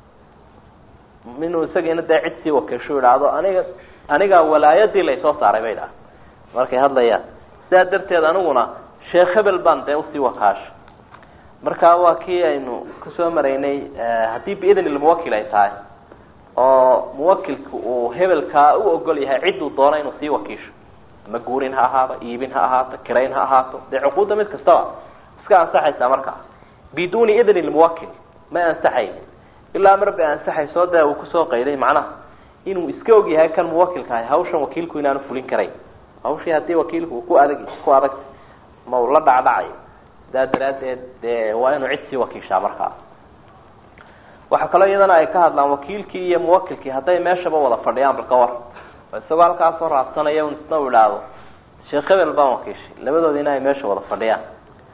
[SPEAKER 1] inuu isagiina dee cid sii wakiisho idhaahdo aniga anigaa walaayadii laysoo saaray bay dhaha markay hadlayaan sidaa darteed aniguna sheekh hebel baan dee usii wakaasho marka waa kii aynu kusoo maraynay haddii biidn lmuwakil ay tahay oo muwakilku uu hebelkaa u ogol yahay cidduu doono inuu sii wakiisho ama guurin ha ahaado iibin ha ahaato kirayn ha ahaato dee cuquudda mid kastaba iska ansaxaysaa markaa biduni idni lmuwakil ma ansaxayn ilaa mar bay ansaxayso dee uu kusoo qayday macnaha inuu iska og yahay kan muwakilka ahay hawshan wakiilku inaanu fulin karayn hawshii haddii wakiilku uu ku adag ku adag ma uu la dhacdhacayo sidaa daraaddeed dee waa inuu cid sii wakiishaa markaa waxaa kaloo iyadana ay ka hadlaan wakiilkii iyo muwakilkii hadday meeshaba wada fadhiyaan bal ka war oo isagoo halkaasoo raadsanaya un isna u idhaahdo sheekh hebel baan wakiishay labadoodiina ay meesha wada fadhiyaan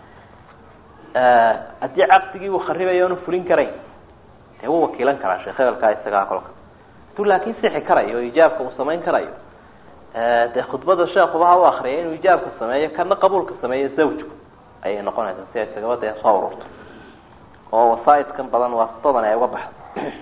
[SPEAKER 1] haddii caqdigii uu kharibayo onu fulin karayn dee wuu wakiilan karaa sheekh hebelkaa isagaa kolka haduu laakin sixi karayo oo ijaabka uu samayn karayo dee khudbada sheekuba ha u akriyay inuu ijaabka sameeyo kana qabuulka sameeyo zawjku ayay noqonaysaa si ay isagaba dee soo ururto oo wasaaidkan badan waasitadan ay uga baxdo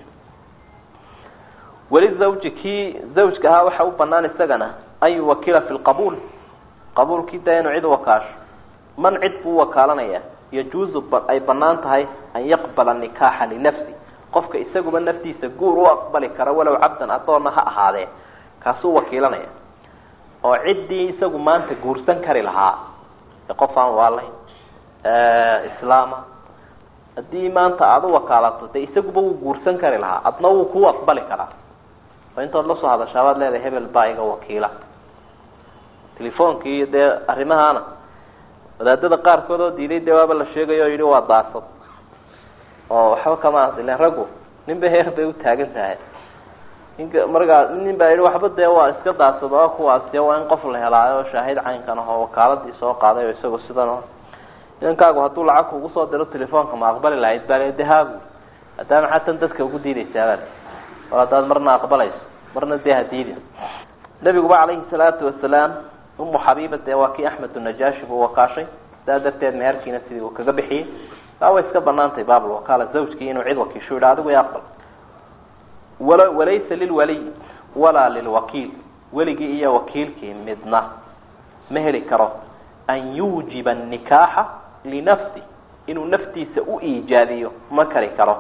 [SPEAKER 1] weli zawji kii zawjka ahaa waxa u banaan isagana an yuwakila fi lqabuul qabuulkii dee inuu cid wakaasho man cid buu wakaalanaya yajuuzu ay banaan tahay an yaqbala nikaaxa linafsi qofka isaguba naftiisa guur u aqbali kara walow cabdan adoonna ha ahaadee kaasuu wakiilanaya oo ciddii isagu maanta guursan kari lahaa qof aan waalayn islaama haddii maanta aada u wakaalato dee isaguba wuu guursan kari lahaa adna wuu ku aqbali karaa oo intood lasoo hadashaa baad leedahay hebel baa iga wakiila telefonkii dee arrimahaana wadaadada qaarkood oo diiday dee waaba la sheegayo o yidhi waa daasad oo waxba kama ilen raggu ninba heer bay utaagan tahay ninka markaa nin baa yidhi waxba dee waa iska daasad oo kuwaasi waa in qof la helaayo oo shaahid caynkan ahoo wakaaladii soo qaaday oo isagoo sidan o inankaagu hadduu lacag kugu soo diro telefoonka ma aqbali lahayd baa de haagu haddaa maxaa tan dadka ugu diidaysaabaa war haddaad marna aqbalayso marna dee hadiidi nabiguba calayhi salaatu wasalaam umu xabiiba dee waa kii axmed unajaashi buu wakaashay sidaa darteed meherkiina sidii uu kaga bixiyey taa way iska banaantay baabl wakaala zawjkii inuu cid wakiisho yidha adigu i aqbal wala walaysa lilwaliy walaa lilwakiil weligii iyo wakiilkii midna ma heli karo an yuujiba nikaaxa linafsi inuu naftiisa u iijaadiyo ma kari karo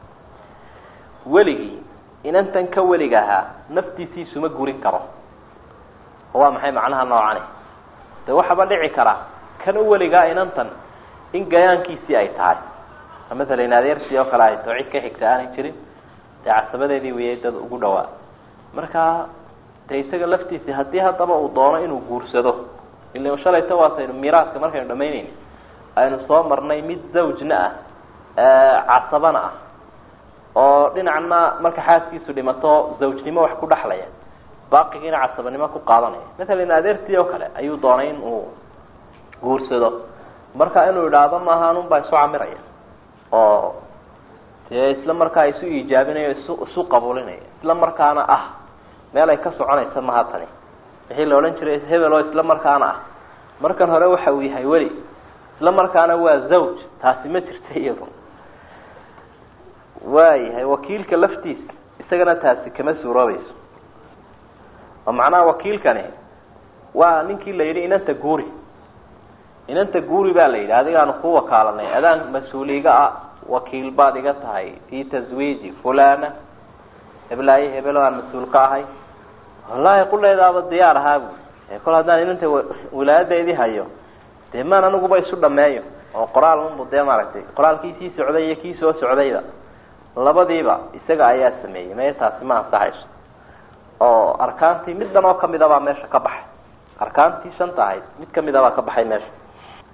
[SPEAKER 1] weligii inantan ka weliga ahaa naftiisiisuma gurin karo oo waa maxay macnaha noocani de waxaaba dhici karaa kan u weligaa inantan in gayaankiisii ay tahay masalan adeertii oo kale ay tao cid ka xigta aanay jirin dee casabadeedii weyay dad ugu dhawaa markaa de isaga laftiisii haddii haddaba uu doono inuu guursado ila shalayta waasaynu miiraaska markaynu dhamaynayna aynu soo marnay mid zawjna ah casabana ah oo dhinacna marka xaaskiisu dhimato zawjnimo wax ku dhexlaya baaqigiina casabanimo ku qaadanaya masalan adeertii oo kale ayuu doonay in uu guursado marka inuu idhaahdo maaha anun baa isu camiraya oo dee isla markaa isu iijaabinayo isu isu qabulinaya isla markaana ah meel ay ka soconaysa maha tani wixii la odhan jiray hebel oo isla markaana ah markan hore waxa uu yahay weli isla markaana waa zawj taasi ma jirta iyadu waayahay wakiilka laftiisa isagana taasi kama suuroobayso oo macnaha wakiilkani waa ninkii la yidhi inanta guuri inanta guuri baa la yidhi adigaanu ku wakaalanay adaan mas-uuliga ah wakiil baad iga tahay fi taswiiji fulana heblaaye hebelo aan mas-uul ka ahay wallahi quleedaaba diyaar ahaa bu kol haddaan inanta wilaayadeedii hayo dee maan aniguba isu dhameeyo oo qoraal unbu dee maaragtay qoraalkii sii socday iyo kii soo socdayba labadiiba isaga ayaa sameeyey maya taasi ma ansaxayso oo arkaantii mid dhan oo kamid a baa meesha ka baxay arkaantii shanta ahayd mid kamid a baa ka baxay meesha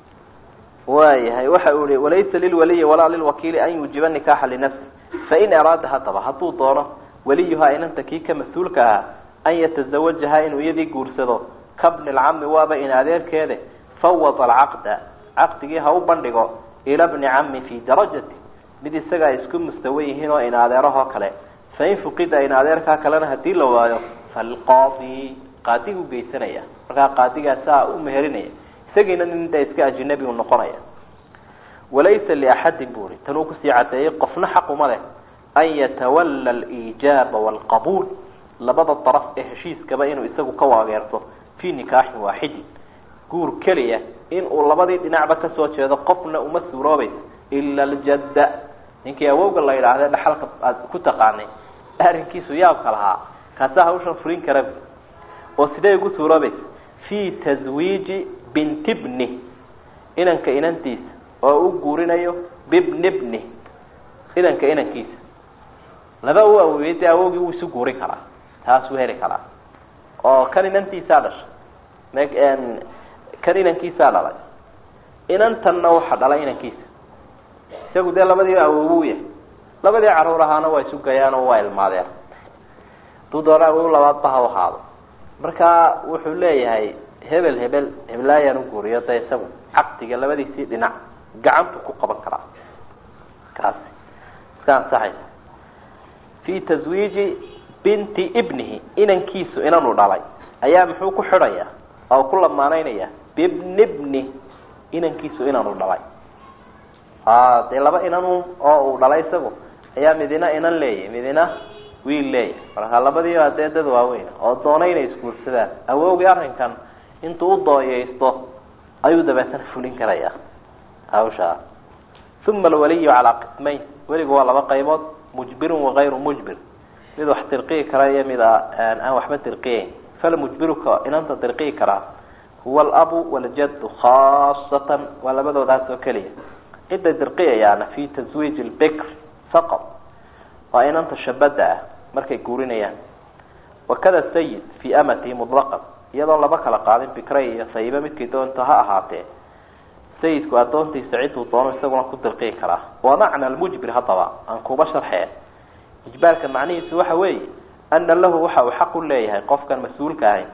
[SPEAKER 1] waayahay waxa uu ihi walaysa lilwaliyi walaa lilwakiili an yuujiba nikaxa linafsi fain araada haddaba hadduu doono weliyuhaa inanta kii ka mas-uulka ahaa an yatazawajaha inuu iyadii guursado kabni lcami waaba in adeerkeede fawad alcaqda caqdigii ha u bandhigo ila bni cami fii darajati mid isaga ay isku mustawa yihiin oo in adeerahoo kale fain fuqida in adeerkaa kalena hadii la waayo falqaadi qaadigu geysanaya markaa qaadigaasaa u meherinaya isagiina nin da iska ajinabi u noqonaya walaysa liaxadin buri tan uu kusii cadeeyey qofna xaquma leh an yatawala aliijaaba waalqabuul labada daraf ee heshiiskaba inuu isagu ka waageerto fii nikaaxin waaxidin guur keliya in uu labadii dhinacba kasoo jeedo qofna uma suuroobayso ila aljadda ninkii awowga la yidhaahde dhaxalka aad ku taqaanay arrinkiisu yaabka lahaa kaasaa hawshan fulin kara oo sidee ugu suuroobaysa fii taswiiji binti bni inanka inantiisa oo u guurinayo bibni bni inanka inankiisa laba u awoeyey dee awowgii wuu isu guurin karaa taas wuu heli karaa oo kan inantiisaa dhashay kan inankiisaa dhalay inantanna waxa dhalay inankiisa isagu dee labadiiba awowu yahay labadii caruur ahaana waa isu gayaan oo waa ilmaadeen haduu doona awow labaadba ha ahaado marka wuxuu leeyahay hebel hebel heblaayaan u guuriyo de isagu caqdiga labadiisii dhinac gacantu ku qaban karaa kaasi iska ansaxaysa fi taswiiji binti ibnihi inankiisu inanu dhalay ayaa muxuu ku xidhaya oo ku lamaanaynaya bibni bni inankiisu inanu dhalay a dee laba inan oo uu dhalay isagu ayaa midina inan leeyahy midina wiil leeyahy marka labadiiba dee dad waaweyn oo doonay inay isguursadaan awowgii arrinkan intuu u dooyeysto ayuu dabeetana fulin karaya hawshaa uma alwaliyu calaa qismayn weligu waa laba qaybood mujbirun wakayru mujbir mid wax dirqiyi kara iyo mid aan waxba dirqiyeyn falmujbiruka inanta dirqiyi karaa huwa alabu waljaddu khaasatan waa labadoodaas oo keliya cidday dirqiyayaana fi taswiij lbikr faqad waa inanta shabada ah markay guurinayaan wakada sayid fi amatihi mutlaqan iyadoon laba kala qaadin bikray iyo sayiba midkay doonto ha ahaatee sayidku addoontiisa ciduu doono isaguna ku dirqiyi karaa wa macna almujbir haddaba aan kuba sharxee ijbaarka macnihiisu waxa weeye ana lahu waxa uu xaq u leeyahay qofkan mas-uulka ahay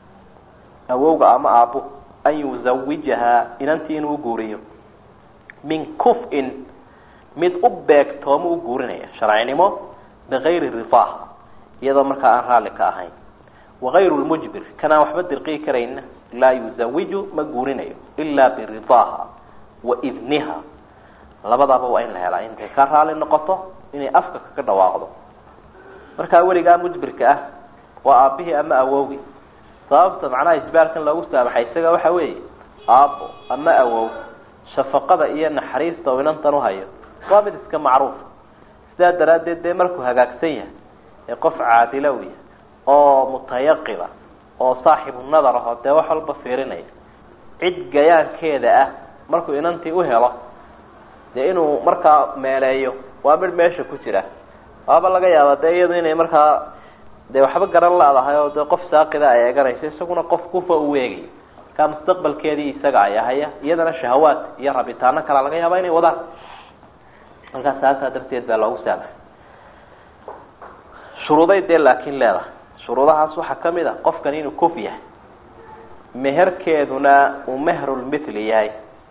[SPEAKER 1] awowga ama aabbo an yuzawijahaa inantii inuu guuriyo min kuf-in mid u beegtoomo u guurinaya sharcinimo bigayri ridaaha iyadoo markaa aan raalli ka ahayn wagayru lmujbir kanaan waxba dirqiyi karayna laa yuzawiju ma guurinayo ilaa biridaaha wa idniha labadaba waa in la helaa intay ka raali noqoto inay afka kaga dhawaaqdo markaa weligaa mujbirka ah waa aabihii ama awowgii sababta macnaha ijbaarkan loogu saamaxay isaga waxa weeye aabbo ama awow shafaqada iyo naxariista oo inantan uhayo waa mid iska macruuf sidaa daraaddeed dee markuu hagaagsan yahay ee qof caadilow yahay oo mutayaqiba oo saaxibu nadar ahoo dee wax walba fiirinaya cid gayaankeeda ah markuu inantii u helo dee inuu markaa meeleeyo waa mid meesha ku jira waaba laga yaaba dee iyadu inay markaa dee waxba garan laadahay oo dee qof saaqida ay eeganayso isaguna qof kufa u weegay markaa mustaqbalkeedii isaga ay ahaya iyadana shahawaad iyo rabitaano kalea laga yaaba inay wadaan markaa saasaa darteed baa loogu saamaxay shuruuday dee laakiin leedahay shuruudahaas waxaa kamid a qofkan inuu kuf yahay meherkeeduna uu mehrulmithli yahay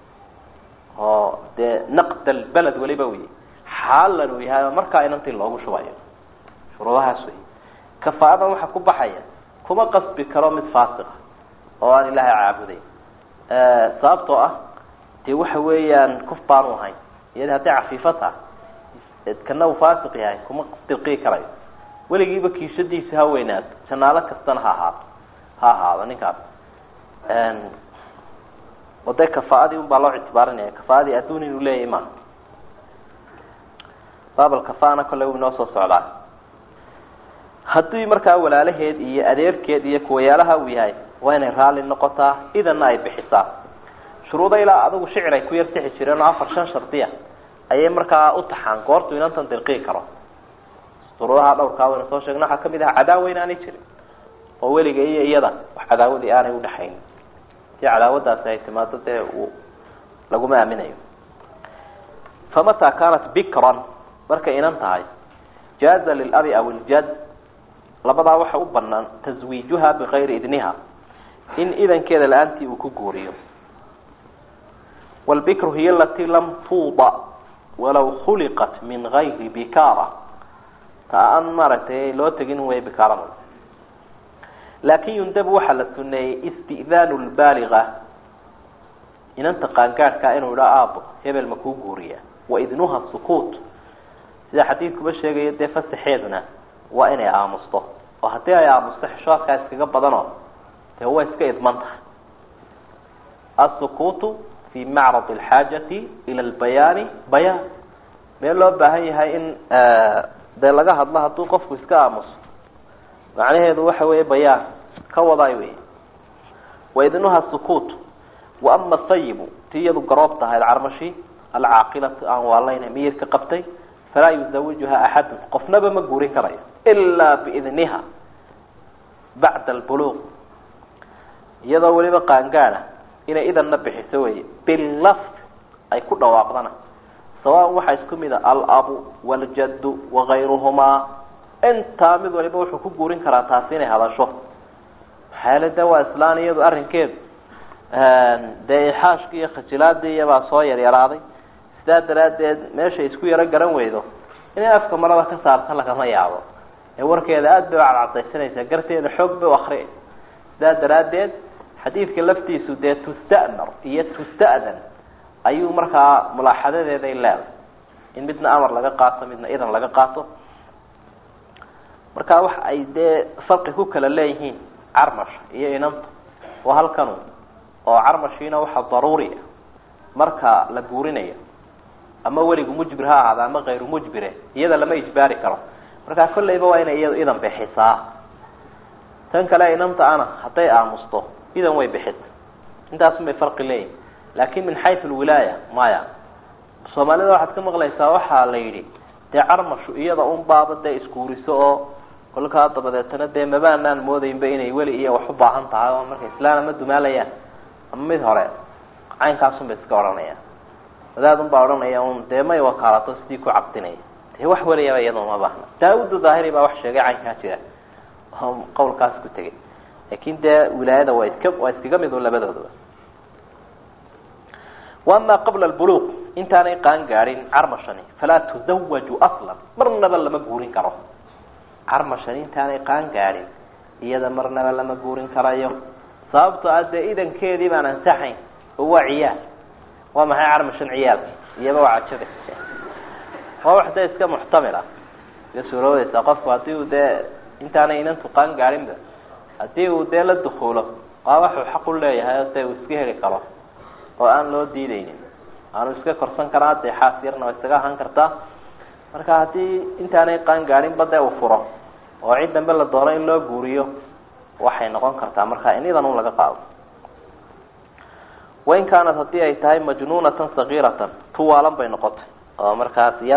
[SPEAKER 1] oo dee naqd albaled weliba wey xaalan uu yahay oo markaa inantii loogu shubayo shuruudahaas wey kafaadan waxaa ku baxaya kuma qasbi karo mid faasiqa oo aan ilaahay caabuday sababtoo ah dee waxa weeyaan kuf baanu ahayn iyadi hadday cafiifo tahay kana uu faasiq yahay kuma dirqii karayo weligiiba kiishadiisa ha weynaato janaalo kastana ha ahaato ha ahaado ninkaas oo dee kafaaadii un baa loo ictibaarinaya kafaaadii adduun inuu leeyahay maaha baabal kafaana kolley uu inoo soo socdaa haddii markaa walaalaheed iyo adeerkeed iyo kuwayaalaha uu yahay waa inay raalli noqotaa idanna ay bixisaa shuruuda ilaa adigu shicir ay ku yar sixi jireen oo afar shan shardiya ayay markaa u taxaan goortuu inantan dirqii karo shuruudaha dhowrkaa waynu soo sheegna waxaa kamid aha cadaawa inaanay jirin oo weliga iyo iyada wax cadaawadii aanay udhaxayn si cadaawadaasi ay timaado dee uu laguma aaminayo famataa kaanat bikran markay inan tahay jaaza lilabi aw iljad labadaa waxa u banaan taswiijuha bigayri idniha in idankeeda la-aantii uu ku guuriyo wlbikru hiy alatii lam tuuda walaw khuliqat min gayri bikaara ta aan maaragtay loo tegin way bikaarada laakin yundabu waxaa la suneeyey isti'daanu lbaaliga inanta qaangaadhkaa inuu idha aabo hebel ma kuu guuriya waidnuha sukuut sida xadiidkuba sheegayo dee fasaxeeduna waa inay aamusto oo haddii ay aamusto xishoodkaa iskaga badano dee way iska idman tahay asukuutu fi macrad alxaajati ila albayaani bayaan meel loo baahan yahay in dee laga hadlo hadduu qofku iska aamuso macnaheedu waxa weeye bayaan ka wadaay wey waidnuha sukuut wa ama sayibu ti iyadu garoob tahay alcarmashi alcaaqilatu aan waalayna miyirka qabtay falaa yuzawijuha axadun qofnaba ma guurin karayo ilaa biidniha bacda albuluuq iyadoo weliba qaangaada inay idanna bixiso wey bilafd ay ku dhawaaqdana sawaan waxaa isku mid a alabu waljaddu wagayruhumaa intaa mid waliba wuxuu ku guurin karaa taasi inay hadasho maxaayale de waa islaan iyadu arrinkeedu dee ixaashkii iyo khajilaadii iyabaa soo yaryaraaday sidaa daraaddeed meeshay isku yaro garan weydo inay afka marada ka saarta lagama yaabo ee warkeeda aada bay u cadcadaysanaysaa garteeda xoog bay u akriay sidaa daraaddeed xadiidka laftiisu dee tusta'mar iyo tusta'dan ayuu markaa mulaaxadadeeday leeday in midna amar laga qaato midna idan laga qaato marka waxa ay dee farqi ku kala leeyihiin carmash iyo inanta oo halkanu oo carmashiina waxaa daruuri ah marka la guurinayo ama weligu mujbir ha ahaada ama kayru mujbire iyada lama ijbaari karo markaa kolleyba waa inay iyadu idan bixisaa tan kale inanta ana hadday aamusto idan way bixisa intaasun bay farqi leeyihin laakin min xayu lwilaaya maya soomaalida waxaad ka maqlaysaa waxaa la yidhi dee carmashu iyada un baaba dee isguuriso oo kolkaa dabadeetana dee mabaanaan moodaynba inay weli iyo wax u baahan tahay oo marka islaan ama dumaalayaan ama mid hore caynkaasun bay iska odhanayaan wadaadun baa odhanaya un dee may wakaalato sidii ku cabdinaya dee wax weliyaba iyada uma baahna daawudu daahiri baa wax sheegay caynkaa jira oo qawlkaas ku tegay laakin dee wilaayada waa iska waa iskaga mid un labadoodaba waama qabla albuluuq intaanay qaan gaadhin carmashani falaa tuzawaju aslan marnaba lama guurin karo carmashani intaanay qaan gaadhin iyada marnaba lama guurin karayo sababto a dee idankeedii baan ansaxayn oo waa ciyaal waa maxay carmashan ciyaalka iyaba waa cajabe waa wax dee iska muxtamil ah iga suuroodeysaa qofku haddii uu dee intaanay inantu qaan gaadhinba haddii uu dee la dukuulo waa waxuu xaq u leeyahay oo dee uu iska heli karo oo aan loo diideynin aanu iska korsan karaa dee xaas yarna waa isaga ahaan kartaa marka haddii intaanay qaan gaadhinba dee uu furo oo cid dambe la doono in loo guuriyo waxay noqon kartaa marka in idan un laga qaado wain kaanat haddii ay tahay majnuunatan sagiiratan tuwaalan bay noqotay oo markaas yar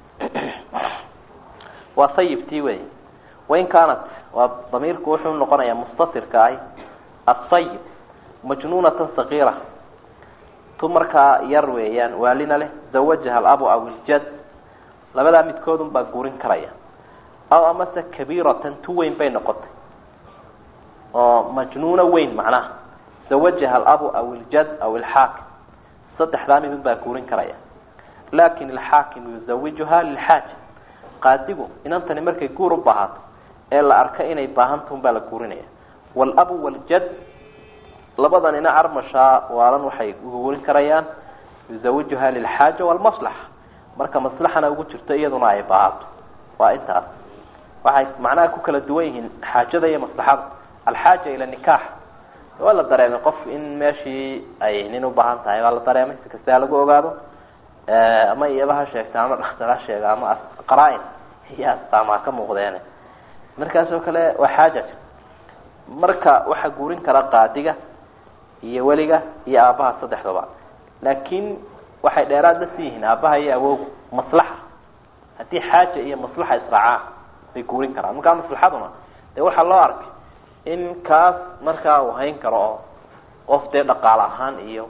[SPEAKER 1] waa sayibtii wey wain kaanat waa damiirku wuxuu noqonayaa mustatirka ahi asayib majnuunatan sagiira tu markaa yar weeyaan waalina leh zawajaha alabu aw iljad labadaa midkoodun baa guurin karaya aw amase kabiiratan tu weyn bay noqotay oo majnuuno weyn macnaha zawajaha alabu aw iljad aw ilxaakim saddexdaa midun baa guurin karaya lakin alxaakimu yuzawijuha lilxaaja qaadigu inantani markay guur u baahato ee la arka inay baahantahun baa la guurinaya waalabu waljad labadanina carmashaa waalan waxay guurin karayaan yuzawijuha lilxaaja walmaslaxa marka maslaxana ugu jirto iyaduna ay baahato waa intaas waxay macnaha ku kala duwan yihiin xaajada iyo maslaxada alxaaja ila nikaax waa la dareemay qof in meeshii ay nin ubaahan tahay waa la dareemay si kasta ha lagu ogaado ama iyaba ha sheegta ama dhakhtar ha sheega ama qaraa-in iyo astaamaa ka muuqdeen markaas oo kale waa xaaja marka waxaa guurin kara qaadiga iyo weliga iyo aabaha saddexdaba laakiin waxay dheeraad la sii yihiin aabaha iyo awowgu maslaxa haddii xaaja iyo maslaxa israacaan bay guurin karaan markaa maslaxaduna dee waxaa loo arkay in kaas markaa uu hayn karo oo qof dee dhaqaale ahaan iyo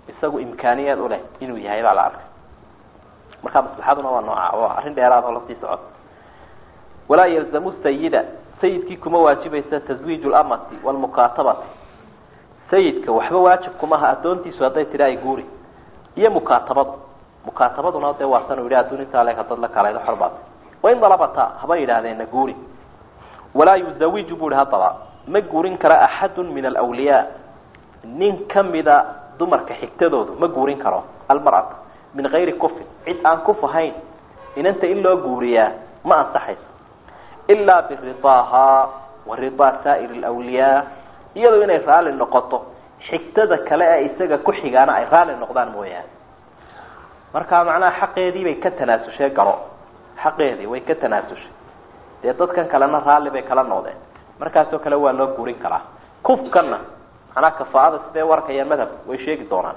[SPEAKER 1] isagu imkaaniyaad uleh inuu yahay baa la arkay markaa maslaxaduna waa nooca waa arrin dheeraad oo lasii socota walaa yalzamu sayida sayidkii kuma waajibaysa taswiiju lamati walmukaatabati sayidka waxba waajib kumaha addoontiisu hadday tidhi ay guuri iyo mukaatabadu mukaatabaduna dee waa san u yidhi adduun intaa le hadad la kalaydo xorbaad wain dalabata haba yidhaahdeenna guuri walaa yuzawiju bu hi haddaba ma guurin kara axadun min alwliyaa nin kamida dumarka xigtadoodu ma guurin karo almar'ata min gayri kufin cid aan kuf ahayn inanta in loo guuriyaa ma ansaxayso ilaa biridaahaa wa ridaa saa'ir lwliyaa iyadoo inay raalli noqoto xigtada kale ee isaga ku xigaana ay raalli noqdaan mooyaane marka macnaha xaqeedii bay ka tanaasushay garo xaqeedii way ka tanaasushay dee dadkan kalena raalli bay kala noqdeen markaasoo kale waa loo guurin karaa kufkana macnaha kafaa'ada sidee warkaya madhab way sheegi doonaan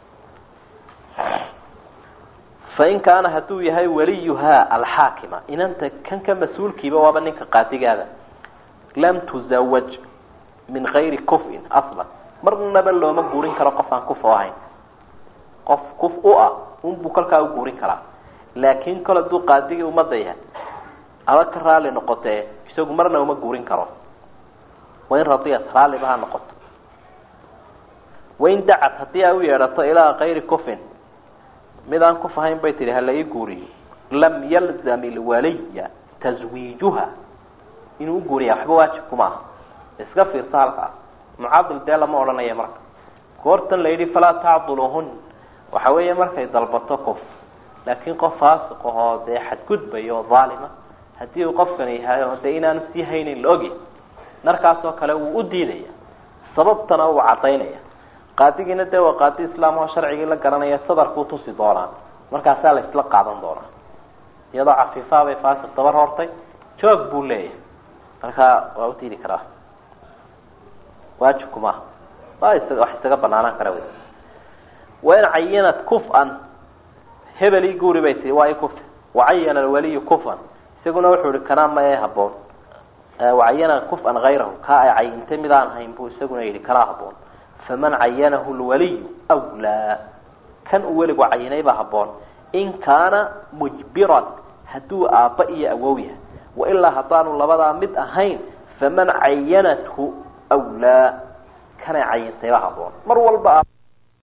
[SPEAKER 1] fain kaana hadduu yahay waliyuhaa alxaakima inanta kan ka mas-uulkiiba waaba ninka qaadigaada lam tuzawaj min gayri kufin aslan marnaba looma guurin karo qof aan kuf oo ahayn qof kuf u ah unbuu kolkaa u guurin karaa laakin kol hadduu qaadigii umada yahay aba ka raalli noqotee isagu marna uma guurin karo wain radiyat raalliba ha noqoto wain dacat haddii ay u yeedhato ilaa kayri kufin mid aan kuf ahayn bay tihi hala ii guuriyo lam yalzam ilwaliya taswiijuha inuu uguuriya waxba waajib kuma aha iska fiirsa halkaa mucadil dee lama odhanaya marka goortan la yidhi falaa tacduluhun waxa weeye markay dalbato kuf laakiin qof faasiq ahoo dee xadgudbaya oo dhaalima haddii uu qofkani yahay oo dee inaanu sii haynin la ogi markaasoo kale wuu u diidaya sababtana uu cadaynaya qaadigiina dee waa qaadi islaam oo sharcigii la garanaya sadarkuu tusi doonaa markaasaa la isla qaadan doonaa iyadoo cafiifaa bay faasiq dabar hortay joog buu leeyahay markaa waa u diidi karaa waajibku maaha waa isaga wax isaga banaanaan kara wey wain cayinat kuf-an hebelii guuri bay tii waa i kufta wacayana alwaliyu kufan isaguna wuxuu ihi kanaa mae haboon wacayana kuf-an hayrahu kaa ay cayintay midaan hayn buu isaguna yihi kanaa haboon faman cayanahu lwaliyu wlaa kan uu weligu cayinay baa haboon in kaana mujbiran hadduu aabba iyo awow yahay wailaa haddaanu labadaa mid ahayn faman cayanathu wlaa kanay cayintay baa haboon mar walba